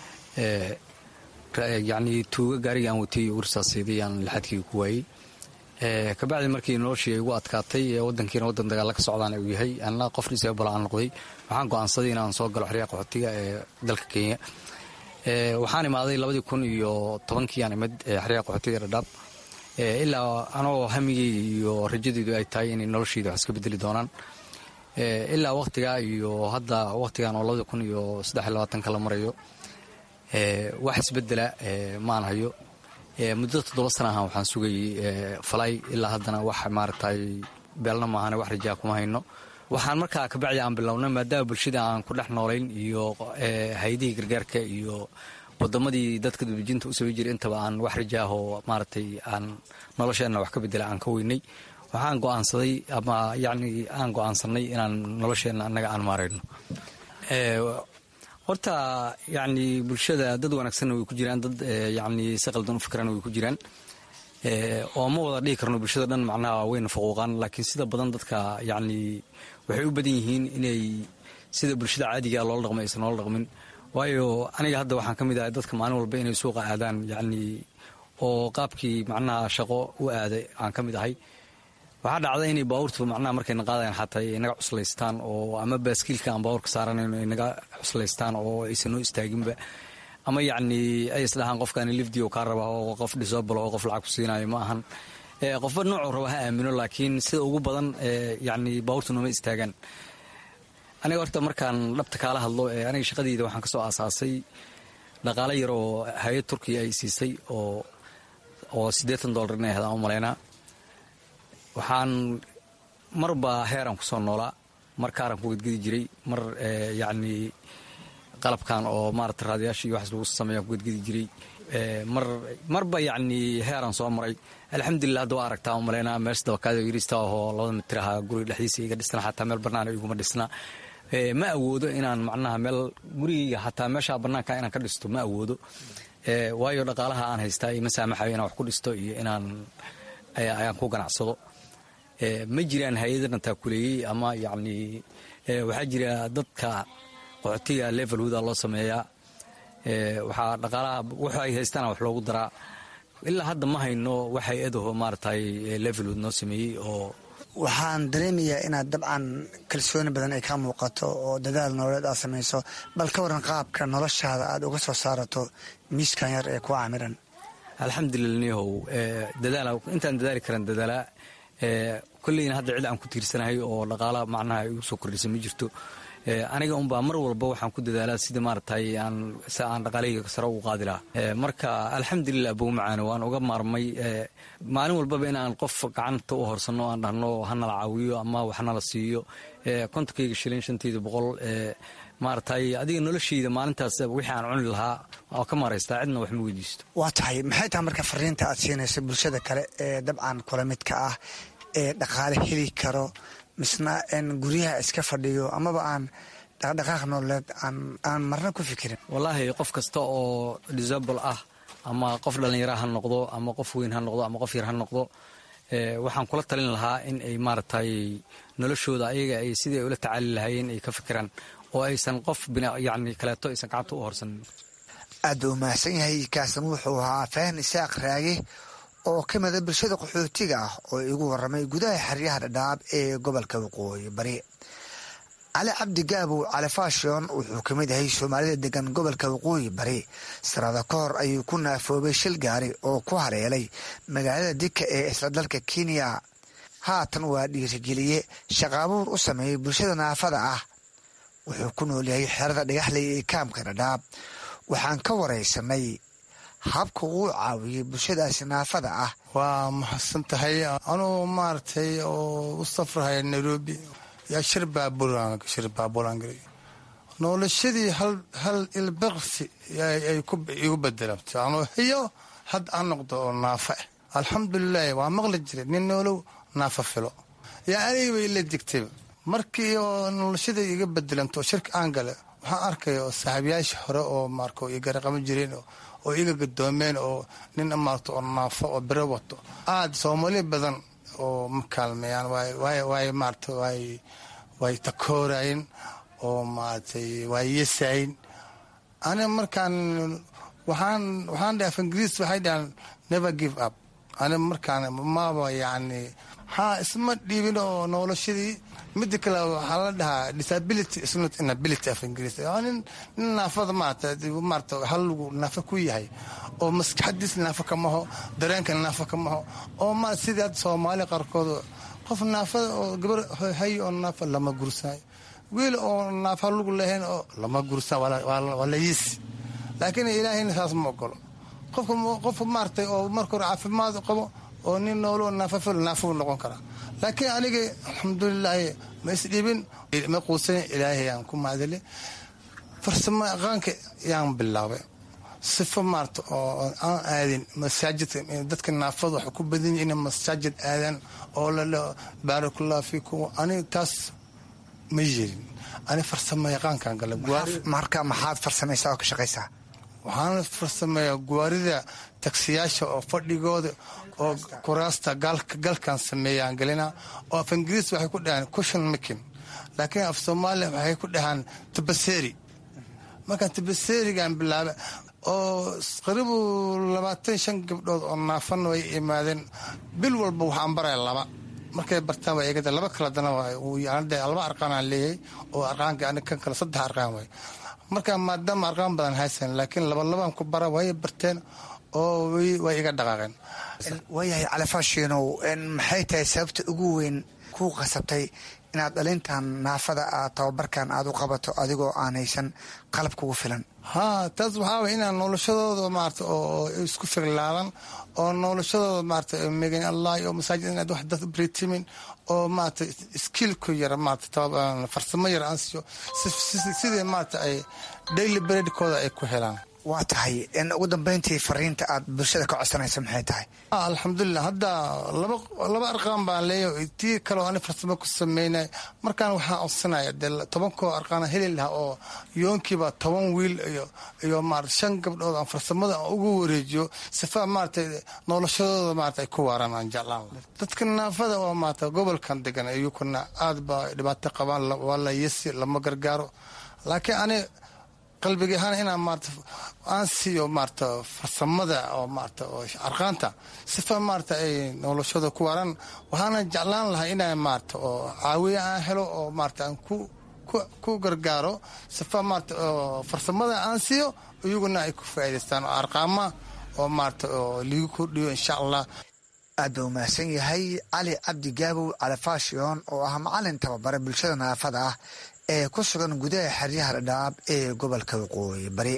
S15: yacnii tuuga gaariga aan watay warsaasayday aan lixaadkii ku waayey kabacdi markii noloshii ay igu adkaatay wadankiina wadan dagaalla ka socdaan uu yahay anna qof disabal aan noqday waxaan go'aansaday inaan soo galo xeryaha qaxootiga ee dalka kenya waxaan imaaday labadii kun iyo tobankii aan imid xeryaha qaxootiga dhadhaab ilaa anoo hamigay iyo rajadeydu ay tahay inay nolosheyda wax iska bedeli doonaan ilaa wakhtigaa iyo hadda wakhtigan oo labadii kun iyo saddex iyo labaatanka la marayo wax isbedela maan hayo muddo toddoba sana ahaan waxaan sugayey falay ilaa haddana wax maaragtay beelna maahane wax rajaa kuma hayno waxaan markaa kabacdi aan bilownay maadaama bulshada aan ku dhex noolayn iyo hay-adihii gargaarka iyo wadamadii dadka dubijinta u samay jiray intaba aan wax rajaahoo maaragtay aan nolosheenna wax ka bedela aan ka weynay waxaan go'aansaday ama yacni aan go'aansanay inaan nolosheenna annaga aan maarayno horta yacni bulshada dad wanaagsanna way ku jiraan dad yacni si qaldan u fikirana way ku jiraan oo ma wada dhihi karno bulshada dhan macnaha wayna faquuqaan laakiin sida badan dadka yacni waxay u badan yihiin inay sida bulshada caadiga loola dhaqmo aysan noola dhaqmin waayo aniga hadda waxaan ka mid ahay dadka maalin walba inay suuqa aadaan yacni oo qaabkii macnaha shaqo u aaday aan ka mid ahay waxaa dhacda inay baabuurtu macnaha markayna qaadayan xataa ay naga cuslaystaan oo ama baaskiilka aan baabuurka saaranayno ay naga cuslaystaan oo aysan noo istaaginba ama yacni ay isdhahaan qofkaani lifdio kaa raba oo qof dhisobalo oo qof lacag ku siinayo ma ahan qofba noocuu raba ha aamino laakiin sida ugu badan yacni baabuurtu nooma istaagaan aniga horta markaan dhabta kaala hadlo aniga shaqadeyda waxaan ka soo aasaasay dhaqaale yar oo hay-ad turkiya ay siisay oo oo siddeetan dollar inay ahayd aan u malaynaa waxaan marba heeraan kusoo noolaa mar kaaran ku gedgedi jiray mar yacni qalabkan oo maarata raadayaasha iyo waxaas lagu sameeyaan ku gedgedi jiray mar marba yacni heeraan soo maray alxamdulilah hadda waa aragtaa umalaynaa meesha dabakaada yiriista ahoo labada mitir ahaa guriga dhexdiisa iga dhisna xataa meel bannaan iguma dhisna ma awoodo inaan macnaha meel gurigayga xataa meesha bannaanka inaan ka dhisto ma awoodo waayo dhaqaalaha aan haystaa ima saamaxayo inaan wax ku dhisto iyo inaan ayaan ku ganacsado ma jiraan hay-adana taakuleeyey ama yacni waxaa jira dadka qaxootiga level huda loo sameeyaa waxaa dhaqaalaha wuxu ay haystaana wax loogu daraa ilaa hadda ma hayno wax hay-adaho maaragtay level hood noo sameeyey oo
S14: waxaan dareemayaa inaad dabcan kalsooni badan ay ka muuqato oo dadaal nololeed aad samayso bal ka waran qaabka noloshaada aad uga soo saarato miiskan yar ee ku caamiran
S15: alxamdulila niyahow dadaala intaan dadaali karan dadaalaa kolleyna hadda cid aan ku tiirsanahay oo dhaqaala macnaha igu soo kordhisa ma jirto aniga unbaa mar walba waxaan ku dadaalaa sida maaragtay aan si aan dhaqaalahayga sare ugu qaadi lahaa marka alxamdulilah bowmacaane waan uga maarmay maalin walbaba inaan qof gacanta u horsanno aan dhahno hanala caawiyo ama waxnala siiyo kontonkayga shilin shantayda boqol maaragtay adiga noloshayda maalintaas wixii aan cuni lahaa oo ka maraystaa cidna wax ma weydiisto
S14: waa tahay maxay tahay marka fariinta aad siinayso bulshada kale ee dabcan kula midka ah ee dhaqaale heli karo misna guryaha iska fadhiyo amaba aan dhaqdhaqaaq nololeed aan marna ku fikirin
S15: wallaahi qof kasta oo disable ah ama qof dhallinyara ha noqdo ama qof weyn ha noqdo ama qof yar ha noqdo waxaan kula talin lahaa in ay maaragtay noloshooda ayaga ay sidii ay ula tacaali lahaayeen ay ka fikiraan oo aysan qof yani kaleeto aysan gacanta u horsanin
S14: aad buu umahadsan yahay kaasan wuxuu ahaa fahan isaaq raage oo ka mida bulshada qaxootiga ah oo igu waramay gudaha xeryaha dhadhaab ee gobolka waqooyi bari cali cabdi gaabow cali faashion wuxuu ka mid yahay soomaalida degan gobolka waqooyi bari sanado ka hor ayuu ku naafoobay shil gaari oo ku hareelay magaalada dika ee isla dalka kenya haatan waa dhiirigeliye shaqaabuur u sameeyey bulshada naafada ah wuxuu ku nool yahay xerada dhagaxley ee kaamka dhadhaab waxaan ka waraysanay habka uu caawiyey bulshadaasi naafada ah
S16: waa mahadsan tahay anuu maaragtay oo u safrahaya nairobi yaa shir baabushir baabuuraan galay noloshadii hal ilbaqsi ay igu bedelantay anuu hiyo had aan noqdo oo naafa ah alxamdulilaahi waa maqli jiray nin noolow naafa filo yaa aniga bay ila digtayba markii oo noloshadii iga bedelanto oo shirka aan gale waxaan arkaya oo saaxiibayaashii hore oo maarka iga raqaban jireen oo iga gadoomeen oo nin maarta oo naafo oo biro wato aad soomaali badan oo ma kaalmeeyaan waay maarata waay way takoorayen oo maaragtay waay yesayn aniga markaan waxaan waxaan dhahay af ingiriis waxay dhahaan never give up aniga markaan maba yacni haa isma dhiibin oo noloshadii mida kale waxaa la dhahaa disability is not inability af ingiriis nin nin naafada maarata maarata halagu naafa ku yahay oo maskaxadiis naafa kamaho dareenka naafa kamaho oo ma sidii hadda soomaali qaarkood qof naafada oo gabar hay oo naafa lama gursanayo wiil oo naafa lagu lehayn oo lama gursan waa la yiisi laakiin ilaahayna saas ma ogolo qofka qofka maaratay oo marka hore caafimaad qabo oo nin noolo naafa fil naafuu noqon karaa laakiin aniga alxamdulilaahi ma isdhibin ma quusan ilaahay aan ku mahadili farsamo aqaanka yaan bilaabay sifo maarata oo aan aadin masaajidka dadka naafada waxay ku badan yihin inay masaajid aadaan oo la baarakallahu fiikum aniga taas ma yeelin ani farsamo yaqaankan gala
S14: marka maxaad farsamaysaa oo ka shaqaysaa
S16: waxaana farsameeyaa guwaarida tagsiyaasha oo fadhigooda oo kuraasta galkan sameeyaan gelina oo af ingiriis waxay ku dhahaan cushion making laakiin af soomaaliya waxay ku dhahaan tabaseri markaan tabaserigan bilaaba oo qaribu labaatan shan gabdhood oo naafana way imaadeen bil walba waxaan baraya laba markay bartaan waa eegada laba kala dana laba arqaanaan leeyahay oo arqaanka ani kan kale saddex arqaan waay marka maadaama arqaan badan haysan laakiin labalabaan ku bara way barteen oo way iga dhaqaaqeen
S14: waayahay califaashiinow maxay tahay sababta ugu weyn kuu qasabtay inaad dhalintan naafada aad tababarkan aad u qabato adigoo aan haysan qalab kugu filan
S16: haa taas waxaa way inaan noloshadooda maarata oo isku figlaadan oo noloshadooda maarata megan allah oo masaajid inaad wax dad britimin oo maarata skillku yara maarata farsamo yar aan siiyo sidii maarata ay daily breadkooda ay ku helaan
S14: waa tahay in ugu dambeyntii fariinta aad bulshada ka codsanaysa maxay tahay
S16: alxamdulilah hadda laba arqaan baan leeyahay tii kaleo ani farsamo ku sameynay markaan waxaan codsanaya dee tobankoo arqaana heli lahaa oo yoonkiiba toban wiil iyo iyo maarata shan gabdhood aan farsamada ugu wareejiyo sifa maaratay noloshadooda maarata ay ku waaraan aan jeclaan dadka naafada oo maarata gobolkan degan iyukuna aad ba dhibaato qabaan waa la yasi lama gargaaro laakiin ani qalbiga ahaan inaan maarata aan siiyo maarata farsamada oo maarata oo arqaanta sifa maarata ay noloshada ku waaraan waxaana jeclaan lahaa inaan maarata oo caawiya aan helo oo maarata aan ku ku gargaaro sifa maarata oo farsamada aan siiyo iyaguna ay ku faa'idaystaan oo arqaama oo maarata oo liigu kordhiyo insha allah
S14: aad buu mahadsan yahay cali cabdi gaabow califashion oo ah macalin tababare bulshada naafada ah ee ku sugan gudaha xeryaha dhadhaab ee gobolka waqooyi bari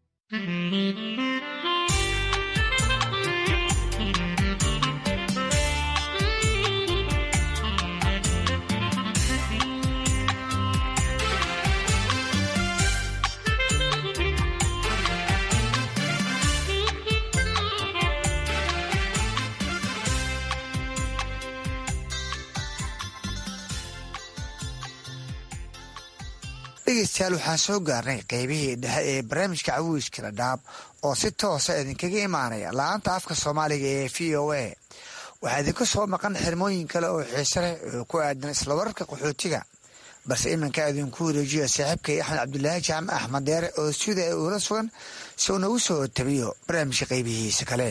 S14: dhegeystayaal waxaan soo gaarnay qeybihii dhexe ee barnaamijka cawiiska dhadhaab oo si toosa idinkaga imaanaya la-aanta afka soomaaliga ee v o a waxaa idinku soo maqan xirmooyin kale oo xiise leh oo ku aadan isla wararka qaxootiga balse iminka idinku wareejiyo saaxiibkay axmed cabdulaahi jaamac axmed deere oo sida ay uula sugan si uu nagu soo tabiyo barnaamijka qeybihiisa kale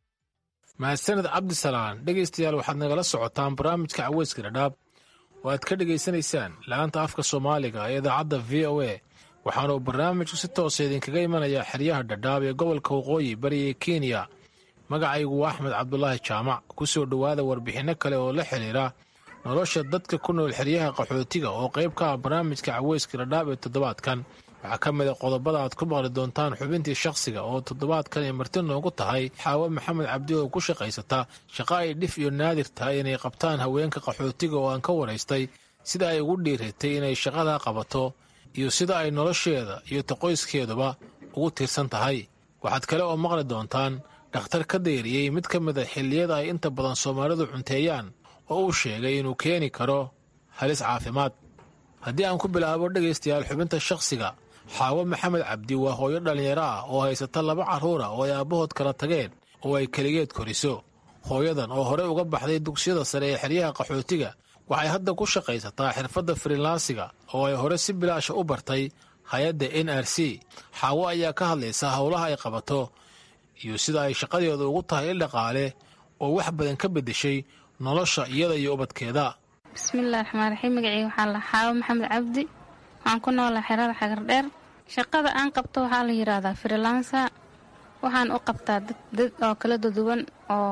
S17: mahadsaned cabdisalaan dhegaystayaal waxaad nagala socotaan barnaamijka caweyska dhadhaab oo aad ka dhegaysanaysaan la-aanta afka soomaaliga ee idaacadda v o a waxaanuu barnaamijku si toosa idinkaga imanayaa xeryaha dhadhaab ee gobolka waqooyi bari ee kenya magacaygu waa axmed cabdulaahi jaamac ku soo dhowaada warbixinno kale oo la xidhiira nolosha dadka ku nool xeryaha qaxootiga oo qayb ka ah barnaamijka caweyska dhadhaab ee toddobaadkan waxaa ka mid a qodobada aad ku maqli doontaan xubintii shakhsiga oo toddobaadkan ay marti noogu tahay xaawo maxamed cabdi oo ku shaqaysata shaqa ay dhif iyo naadir tahay inay qabtaan haweenka qaxootiga oo aan ka waraystay sida ay ugu dhiiratay inay shaqadaa qabato iyo sida ay nolosheeda iyo taqoyskeeduba ugu tiirsan tahay waxaad kale oo maqli doontaan dhakhtar ka dayriyey mid ka mid a xilliyada ay inta badan soomaalidu cunteeyaan oo uu sheegay inuu keeni karo halis caafimaad haddii aan ku bilaabo dhegaystayaal xubinta shakhsiga xaawo maxamed cabdi waa hooyo dhallinyaro ah oo haysata laba carruura oo ay aabbahood kala tageen oo ay keligeed koriso hooyadan oo horey uga baxday dugsiyada sare ee xeryaha qaxootiga waxay hadda ku shaqaysataa xirfadda frilansiga oo ay hore si bilaasha u bartay hay-adda n r c xaawo ayaa ka hadlaysa howlaha ay qabato iyo sida ay shaqadeedu ugu tahay il dhaqaale oo wax badan ka beddeshay nolosha iyada iyo ubadkeeda
S18: bismillahi raxmaan raxiim magaceyga waxaa la xaawo maxamed cabdi waxaan ku noolaa xerada xagardheer shaqada aan qabto waxaa la yidhaahdaa frilansa waxaan u qabtaa dad oo kala duduwan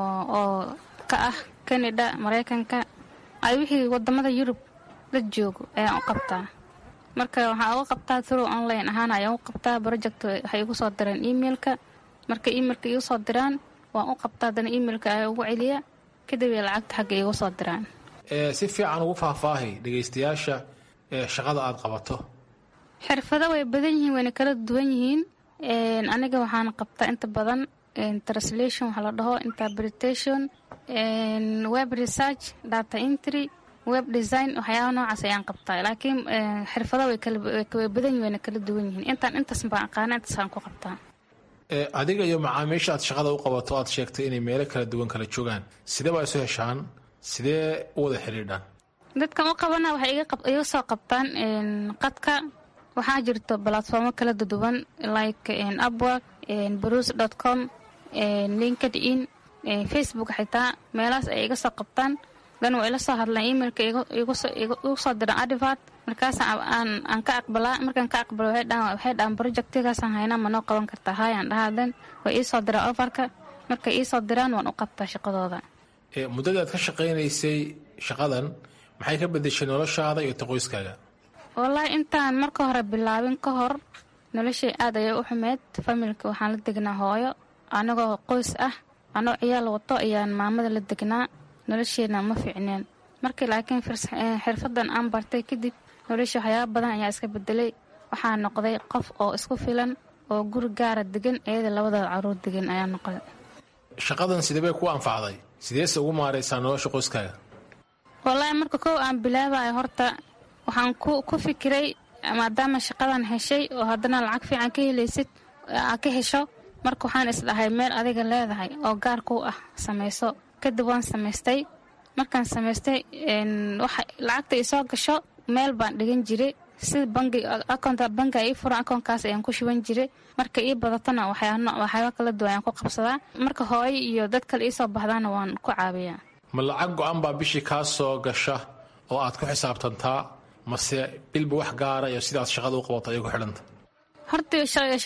S18: oo ka ah kanada maraykanka ay wixii wadamada yurub la joogo ayaan u qabtaa marka waxaan uga qabtaa through online ahaan ayaan u qabtaa project waxay igu soo direen emailka marka emailka igu soo diraan waan u qabtaa haddana emailka ayaa ugu celiya kadib ay lacagta xagga igu soo diraan
S17: si fiican ugu faahfaahay dhegaystayaasha ee shaqada aad qabato
S18: xirfado way badan yihiin wayna kala duwan yihiin aniga waxaan qabtaa inta badan translation waxaa la dhaho interpretation web research data entry web design waxyaaba noocaas ayaan qabtaa laakiin xirfado way badan yihin wayna kala duwan yihiin intaan intaas baan aqaana intaasaan ku qabtaa
S17: adiga iyo macaamiisha aad shaqada u qabato aad sheegtay inay meelo kala duwan kala joogaan sidee baa isu heshaan sidee u wada xidhiidhaan
S18: dadkan u qabana waxay iga soo qabtaan qadka waxaa jirto balatformo kala duduwan like upwork bruce dot com linkedin facebook xitaa meelahaas ay iga soo qabtaan dan waa ila soo hadlaan emailka igu soo diraan adivart markaas aan ka aqbalaa markaan ka aqbalo waxay dhahaan projectigaasaan haynaa ma noo qaban kartaa haayaan dhahaa dan way iisoo diraan ofarka markay iisoo diraan waan u qabtaa shaqadooda
S17: muddadii aad ka shaqaynaysay shaqadan maxay ka bedeshay noloshaada iyo taqoyskaaga
S18: wallaahi intaan marka hore bilaabin ka hor noloshay aad ayay u xumeyd familka waxaan la degnaa hooyo anagoo qoys ah anoo ciyaal wato ayaan maamada la degnaa nolosheena ma fiicneen markii laakiin xirfadan aan bartay kadib nolosha waxyaaba badan ayaa iska bedelay waxaa noqday qof oo isku filan oo guri gaara degan iyada labadooda caruur degan ayaa noqday
S17: shaqadan sidebay ku anfacday sideese ugu maaraysaa nolosha qoyskaaga
S18: wallaahi marka kow aan bilaabayo horta waxaan ku fikiray maadaama shaqadan heshay oo haddana lacag fiican ka helaysid aa ka hesho marka waxaan isdhahay meel adiga leedahay oo gaar kuu ah samayso kadib waan samaystay markaan samaystay lacagta isoo gasho meel baan dhigan jiray sida bangi akoonta bangi ii furan akoonkaas ayaan ku shuban jiray marka ii badatana waxyaaba kala duwan ayaan ku qabsadaa marka hooyo iyo dad kale iisoo baxdaana waan ku caabiyaa
S17: ma lacag go-an baa bishii kaa soo gasha oo aad ku xisaabtantaa mase bilba wax gaara iyo sidaad shaqada u qabato ayay ku xidhanta
S18: horta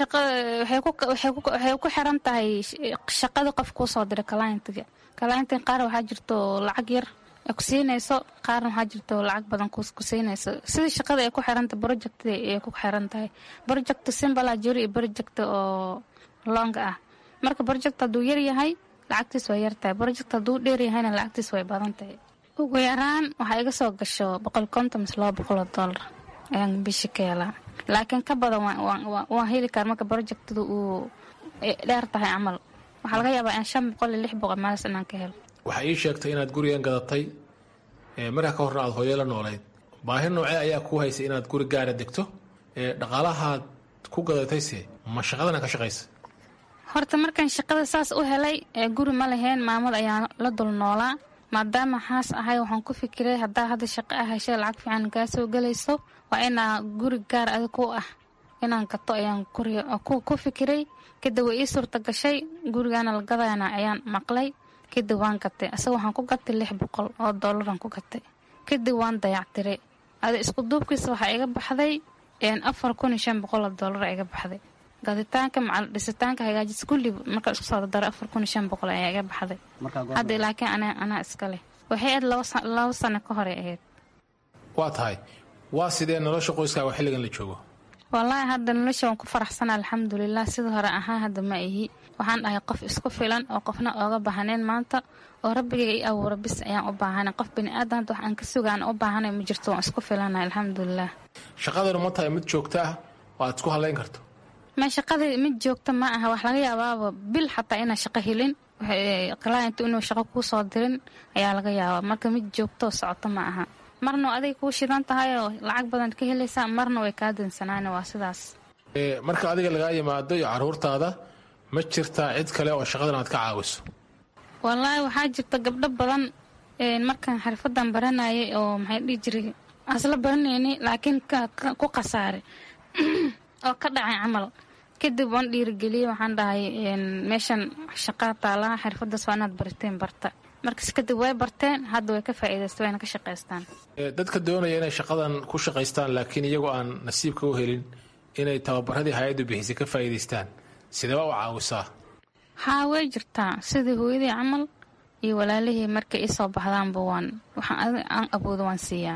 S18: waxay ku xiran tahay shaqada qof kuu soo diray kalayntiga kalayntiga qaar waxaa jirto lacag yar ku siinayso qaarna waxaa jirto lacag badan ku siinayso sida shaqada ay ku xiranta project ay ku xiran tahay project simbala jiro iyo project oo longa ah marka project hadduu yar yahay lacagtiis way yar tahay project hadduu dheer yahayna lacagtiis way badan tahay ugu yaraan waxaa iga soo gasho boqol konton mise laba boqol oo dollar ayaan bishi ka helaa laakiin ka badan waan heli kara marka projectadu uu dheer tahay camal waxaa laga yaabaa in shan boqol iyo lix boqol maalis inaan ka helo
S17: waxaa ii sheegtay inaad gurigan gadatay markaa ka horna aad hooyo la noolayd baahi noocee ayaa kuu haysay inaad guri gaara degto dhaqaalahaad ku gadatayse ma shaqadana ka shaqaysa
S18: horta markaan shaqada saas u helay guri ma laheen maamad ayaan la dul noolaa maadaama xaas ahay waxaan ku fikiray haddaa hadda shaqo ah heshay lacag fiican kaa soo gelayso waa inaa guri gaar adig ku ah inaan gato ayaan ku fikiray kadib way ii suurta gashay gurigaana la gadayana ayaan maqlay kadib waan gatay asaga waxaan ku gatay lix boqol oo dollaran ku gatay kadib waan dayactiray ada isku duubkiisa waxaa iga baxday afar kun iyo shan boqol oo dollar iga baxday gaditaanka macal dhisitaanka hagaajis kulli markaa isku soo dardaro afar kun iyo shan boqol ayaa iga baxday hadda laakiin anaa iska leh waxay ahayd laba sano ka hore ahayd
S17: waa tahay waa sidee nolosha qoyskaaga xilligan la joogo
S18: wallaahi hadda nolosha waan ku faraxsana alxamdulilah sida hore ahaa hadda ma ihi waxaan dhahay qof isku filan oo qofna ooga baahaneen maanta oo rabbigayga i abuura bis ayaan u baahana qof biniaadan hadda wax aan ka sugaan u baahanay ma jirto waan isku filana alxamdulilah
S17: shaqadanu ma tahay mid joogta ah oo aad isku hadlayn karto
S18: ma shaqadii mid joogta ma aha wax laga yaabaaba bil xataa inaa shaqo helin client inuu shaqo kuu soo dirin ayaa laga yaabaa marka mid joogtoo socoto ma aha marna adig kuu shidan tahay oo lacag badan ka helaysaa marna way kaa dansanaan waa sidaas
S17: marka adiga lagaa yimaado iyo caruurtaada ma jirtaa cid kale oo shaqadan aad ka caawiso
S18: wallaahi waxaa jirta gabdho badan markaan xirfadan baranayay oo maxay dhihi jiray asla baranayni laakiin ku khasaaray oo ka dhacay camal kadib waan dhiirigeliyey waxaan dhahay meeshan shaqaa taalaha xirfadaas waa inaad barateen barta markas kadib way barteen hadda way ka faa'iidaysta wayna ka shaqaystaan
S17: dadka doonaya inay shaqadan ku shaqaystaan laakiin iyagoo aan nasiibka u helin inay tababaradii hay-addu bixisay ka faa'iidaystaan sideba u caawisaa
S18: haa way jirtaa sidii hooyadii camal iyo walaalihii markay isoo baxdaanba waan waxaan aan aboodo waan siiyaa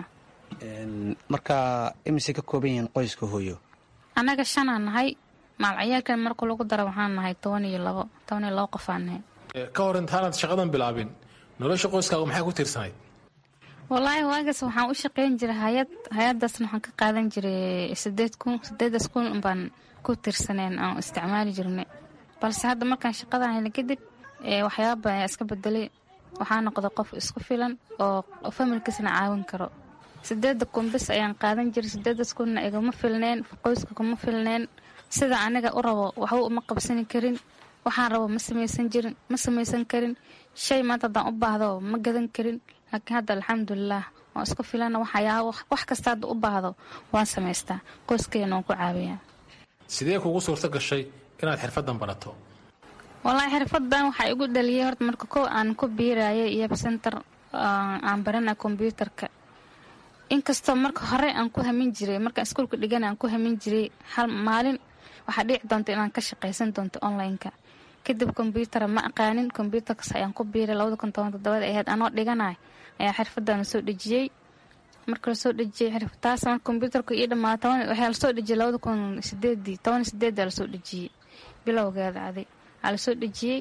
S19: marka imise ka kooban yihiin qoyska hooyo
S18: annaga shanaa nahay maalcayaalkan marka lagu dara waxaan nahay toban iyo labo toban iyo labo qofaan nahay
S17: ka hor intaanaad shaqadan bilaabin nolosha qoyskaaga maxay ku tiirsanayd
S18: wallaahi waagaas waxaan u shaqayn jiray hay-ad hay-adaasna waxaan ka qaadan jiray sideed kun sideedaas kun baan ku tiirsaneen aan isticmaali jirnay balse hadda markaan shaqadan helay kadib waxyaaba badan ayaa iska bedelay waxaa noqday qof isku filan oo familkiisna caawin karo sideeda kun bis ayaan qaadan jiray sideedaas kunna igama filneen qoyska kuma filneen sida aniga u rabo waxba uma qabsani karin waxaan rabo ma samaysan jirin ma samaysan karin shay maanta haddaan u baahdo ma gadan karin laakiin hadda alxamdulilah waan isku filana waxyaaba wax kasta hadda u baahdo waan samaystaa qoyskeena waan ku caawiyaa
S17: sidee kugu suurto gashay inaad xirfadan barato
S18: wallaahi xirfadan waxaa igu dhaliyay horta marka kow aan ku biirayay iyo center aan baranay kombyuutarka inkastoo marka hore aan ku hamin jiray markaan iskuulka dhigana aan ku hamin jiray hal maalin waxaa dhici doonta inaan ka shaqaysan doonto online-ka kadib kombyutara ma aqaanin kombyutarkas ayaan ku biiray labada kun toban todobada ahayd anoo dhiganay ayaa xirfadan lasoo dhejiyey marka lasoo dhejiyey xirfataas marka kombyutarka ii dhammaata waxaa lasoo dhejiyey labada kun sideedii toban sideeda lasoo dhejiyey bilowgeeda aday waxaa lasoo dhejiyey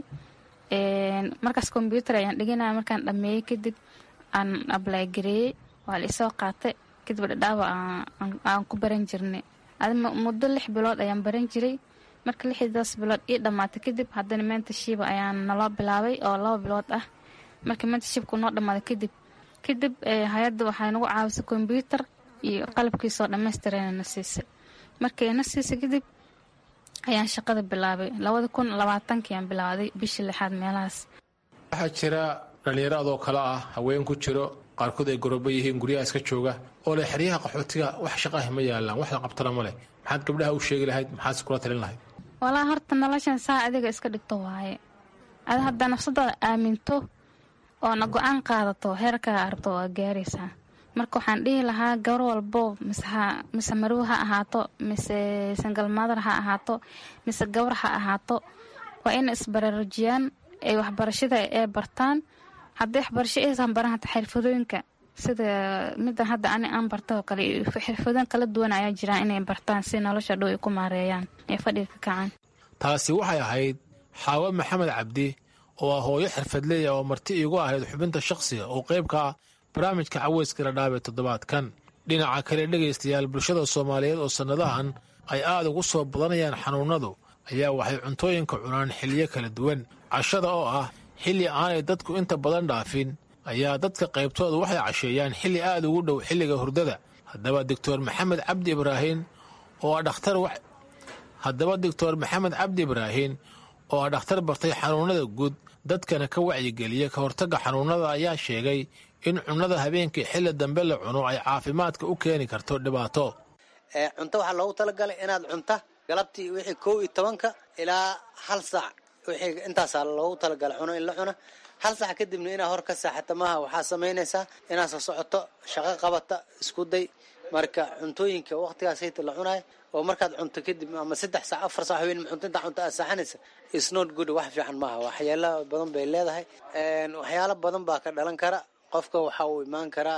S18: markaas kombyutar ayaan dhiganaya markaan dhameeyey kadib aan ablay gareeyey waa la isoo qaatay kadib dhadhaaba aan ku baran jirnay muddo lix bilood ayaan baran jiray marka lixdaas bilood ii dhammaatay kadib haddana mentashiba ayaa naloo bilaabay oo laba bilood ah marka mentashibku noo dhammaaday kadib kadib hay-adda waxay nagu caawisay kombyuutar iyo qalabkiisoo dhammaystirana na siisay markay na siisay kadib ayaan shaqada bilaabay labada kun labaatankiiaan bilaaday bishii lixaad meelahaas
S17: waxaa jira dhallinyaro adoo kale ah haween ku jiro qaarkood ay gorobo yihiin guryaha iska jooga oo leh xeryaha qaxootiga wax shaqaah ma yaalaan wax la qabtana ma leh maxaad gabdhaha u sheegi lahayd maxaad kula talin lahayd
S18: walaa horta noloshan saa adiga iska dhigto waaye ada haddaa nafsadaada aaminto oona go-aan qaadato heerkaa arabto waa gaaraysaa marka waxaan dhihi lahaa gabar walbo mise marow ha ahaato mise sangalmadar ha ahaato mise gabar ha ahaato waa ina isbaraarujiyaan ay waxbarashada ee bartaan haddii waxbarasho aysan baran hata xirfadooyinka sida midan hadda ani aan barta oo kale xirfadooyin kala duwan ayaa jiraan inay bartaan si nolosha dhow ay ku maareeyaan ee fadhiga ka kacaan
S17: taasi waxay ahayd xaawo maxamed cabdi oo ah hooyo xirfadleeya oo marti iigu ahayd xubinta shakhsiga oo qayb ka ah barnaamijka caweyska ladhaabee toddobaadkan dhinaca kale dhegaystayaal bulshada soomaaliyeed oo sannadahan ay aad ugu soo badanayaan xanuunnadu ayaa waxay cuntooyinka cunaan xilliyo kala duwan cashada oo ah xilli aanay dadku inta badan dhaafin ayaa dadka qaybtooda waxay casheeyaan xilli aad ugu dhow xilliga hurdada haddaba doctor maxamed cabdi ibraahin oo ah dhakhtar haddaba doctor maxamed cabdi ibraahin oo ah dhakhtar bartay xanuunnada guud dadkana ka wacyigeliya ka hortagga xanuunnada ayaa sheegay in cunnada habeenkii xilli dambe la cuno ay caafimaadka u keeni karto dhibaato
S20: cunto waxaa loogu talagalay inaad cunta galabtii wixii kow iyo tobanka ilaa hal saac wixii intaasaa loogu talagalay cuno in la cuno hal saac kadibna inaad hor ka saaxata maaha waxaa samaynaysaa inaad soo socoto shaqo qabata isku day marka cuntooyinka waqtigaas hayta la cunayo oo markaad cunto kadib ama saddex saac afar saac haween cunto intaa cunto aad saaxanaysa is not good wax fiican maaha waxyaalo badan bay leedahay waxyaalo badan baa ka dhalan kara qofka waxa uu imaan karaa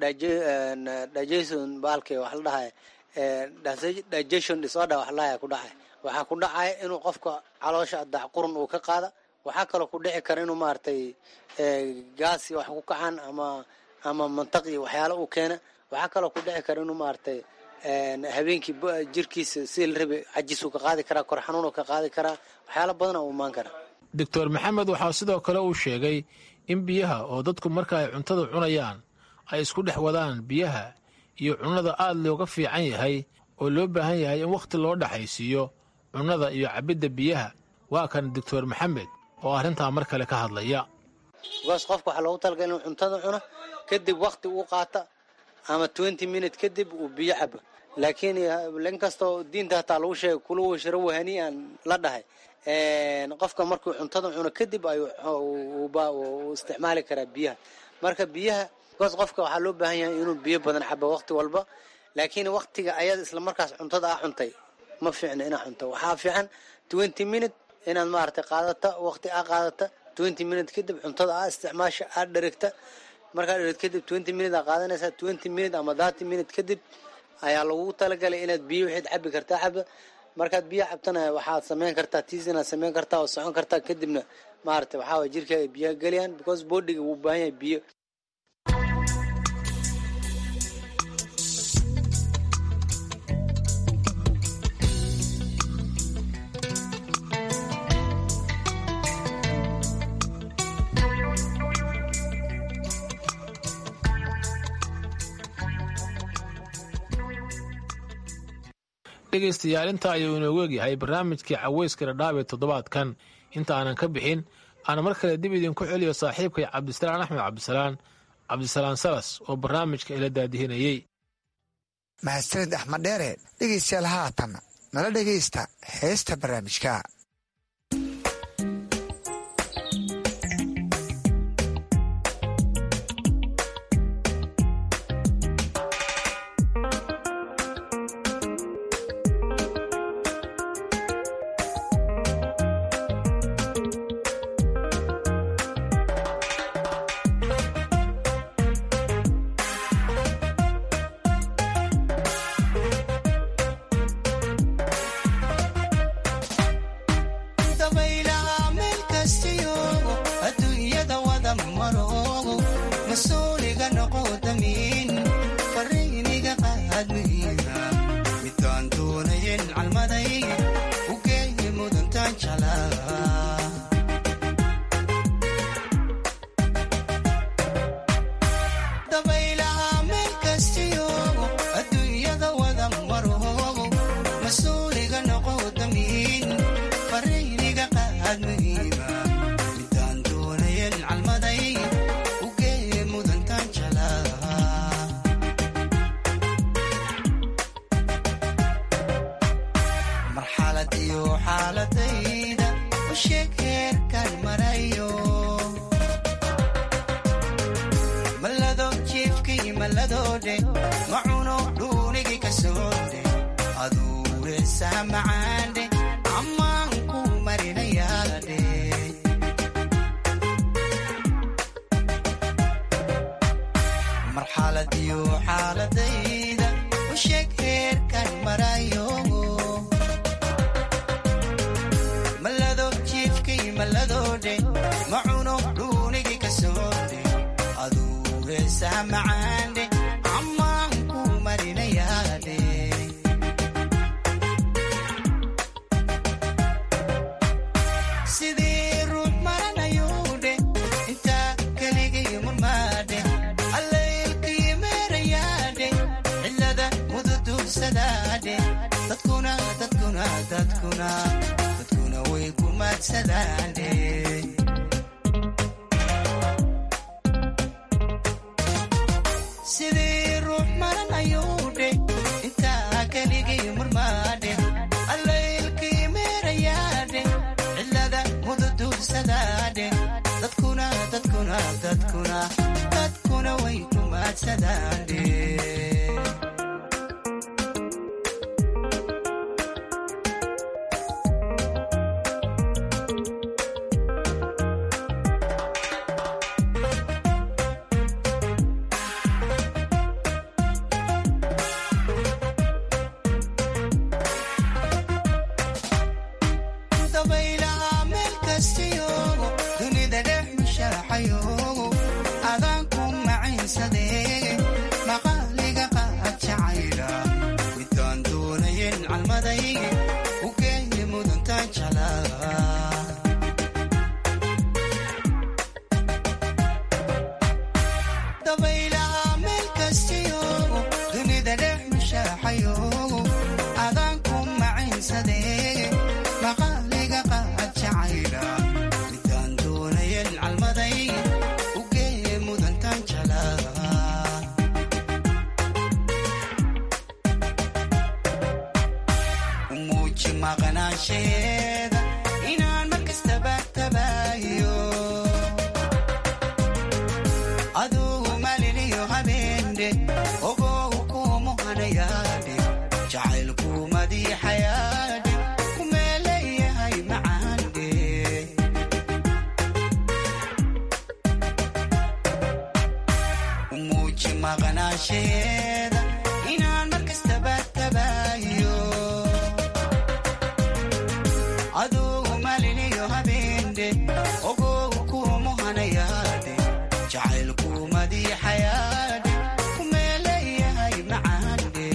S20: digestion baalkii wax la dhahay digestion disorder wax lahaya ku dhacay waxaa ku dhacaya inuu qofka caloosha dacqurun uu ka qaada waxaa kaloo ku dhici kara inuu maaragtay gaasi wax ku kacaan ama ama mantaqi waxyaalo uu keena waxaa kaloo ku dhici kara inuu maaragtay habeenkii jirkiisa sidii la rabay cajisuu ka qaadi karaa kor xanuunuu ka qaadi karaa waxyaalo badana uu imaan karaa
S17: doctor maxamed waxaa sidoo kale uu sheegay in biyaha oo dadku marka ay cuntada cunayaan ay isku dhex wadaan biyaha iyo cunnada aad looga fiican yahay oo loo baahan yahay in wakhti loo dhexaysiiyo cunnada iyo cabbidda biyaha waa kan doctor maxamed oo arrintaa mar kale ka hadlaya
S20: bikaas qofka waxaa loogu talagalay inuu cuntada cuno kadib wakhti uu qaata ama twenty minute kadib uu biyo cabo laakiin inkastoo diinta hataa lagu sheegay kula washaro wahaniyan la dhahay qofka markuu cuntada cuno kadib ayuu isticmaali karaa biyaha marka biyaha bikaas qofka waxaa loo baahan yahay inuu biyo badan cabo waqti walba laakiin waktiga ayada isla markaas cuntada aa cuntay ma fiicna inaa cunto waxaa fiican twenty minute inaad maaragtay qaadata waqti aa qaadata twenty minute kadib cuntada aa isticmaasha aad dherigta markaad dherigta kadib twenty minute aa qaadanaysaa twenty minute ama thirty minute kadib ayaa lagu talagalay inaad biyo waxaad cabi kartaa caba markaad biyo cabtana waxaad samayn kartaa tiis inaad samayn kartaa oo socon kartaa kadibna maaragtay waxaa waye jirkaaga biyaha geliyaan because bodiga wuu baahan yahay biyo
S17: dhegaystayaal intaa ayuu inoogu egyahay barnaamijkii caweyska dhadhaab ee toddobaadkan inta aanan ka bixin aan mar kale dib idinku celiyo saaxiibkay cabdisalaan axmed cabdisalaan cabdisalaan salas oo barnaamijka ila daadihinayey
S14: mahadsanid axmed dheere dhegaystayaal haatan nala dhegaysta heesta barnaamijka
S21: usheeg heerkan marayo malado jiifkii maladoodhe macuno dhuunigi ka soodhe aduureesaa macaandhe ammaan ku marinayaadhe marxaladiyo xaaladayda usheeg heerkan marayo malado jiifkii maladoodhe macuno dhuunigi ka soodhe aduureesaa macaandhe ammaan ku marinayaadhe sidii ruux maranayuudhe intaa keligii murmaadhe allaylkii meerayaadhe cilada mududuursadaadhe dadkuna dadkuna dadkuna dadkuna way ku maadsadaadhe sidii ruux maranayuudhe intaa keligii murmaadhe allaylkii meerayaadhe cilada mududuursadaadhe dadkuna dadkuna dadkuna dadkuna way ku maadsadaadhe dabaylaha meel kastiyoogo dunida dhex mushaaxayoogo adaan ku macaynsadee maqaaliga qaad jacayla midaan doonayen calmadayge u geeye mudantaan jalaa dabaylaha meel kastiyoogo dunida dhex mushaaxayoogo adaan ku macaynsadee maqaaliga qaad jacayla midaan doonayen calmadayge u geeye mudantaan jalaa umuuji maqnaansheeda inaan markastaba tabaayo adugu maliniyo habeende ogow kuumuhanayaadhe jacaylku madiixayaadhe kumeeleeyahay macaandhe umuuji maqnaansheeda inaan markastaba tabaayo adugu maliniyo habeende ogow kuumuhanayaadhe jacaylku madiixayaadhe kumeeleeyahay macaandhe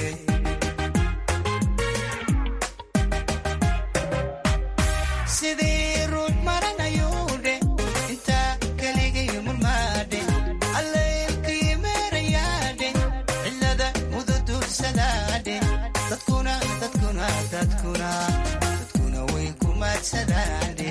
S21: sidii ruux maranayuudhe intaa keligii murmaadhe allaylkii meerayaadhe cilada mududuursadaadhe dadkuna dadkuna dadkuna dadkuna way ku maadsadaadhe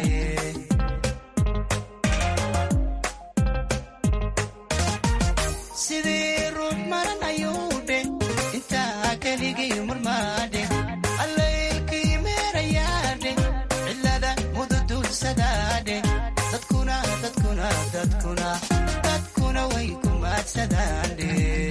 S21: sidii ruux maranayuudhe intaa keligii murmaadhe allaylkii meerayaadhe cilada mududuursadaadhe dadkuna dadkuna dadkuna dadkuna way ku maadsadaadhe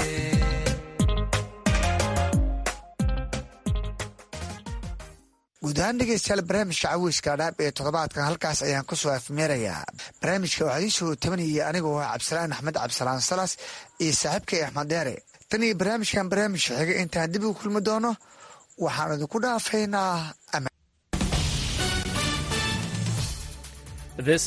S14: guud ahaan dhegeystayaal barnaamijka caweyska dhaab ee toddobaadkan halkaas ayaan ku soo afmeerayaa barnaamijka waxaa ii soo tabanayay anigoo ah cabdisalaan axmed cabdisalaan salas iyo saaxiibkay axmed deere tan iyo barnaamijkan barnaamijka xiga intaan dib ugu kulmi doono waxaan idinku dhaafaynaa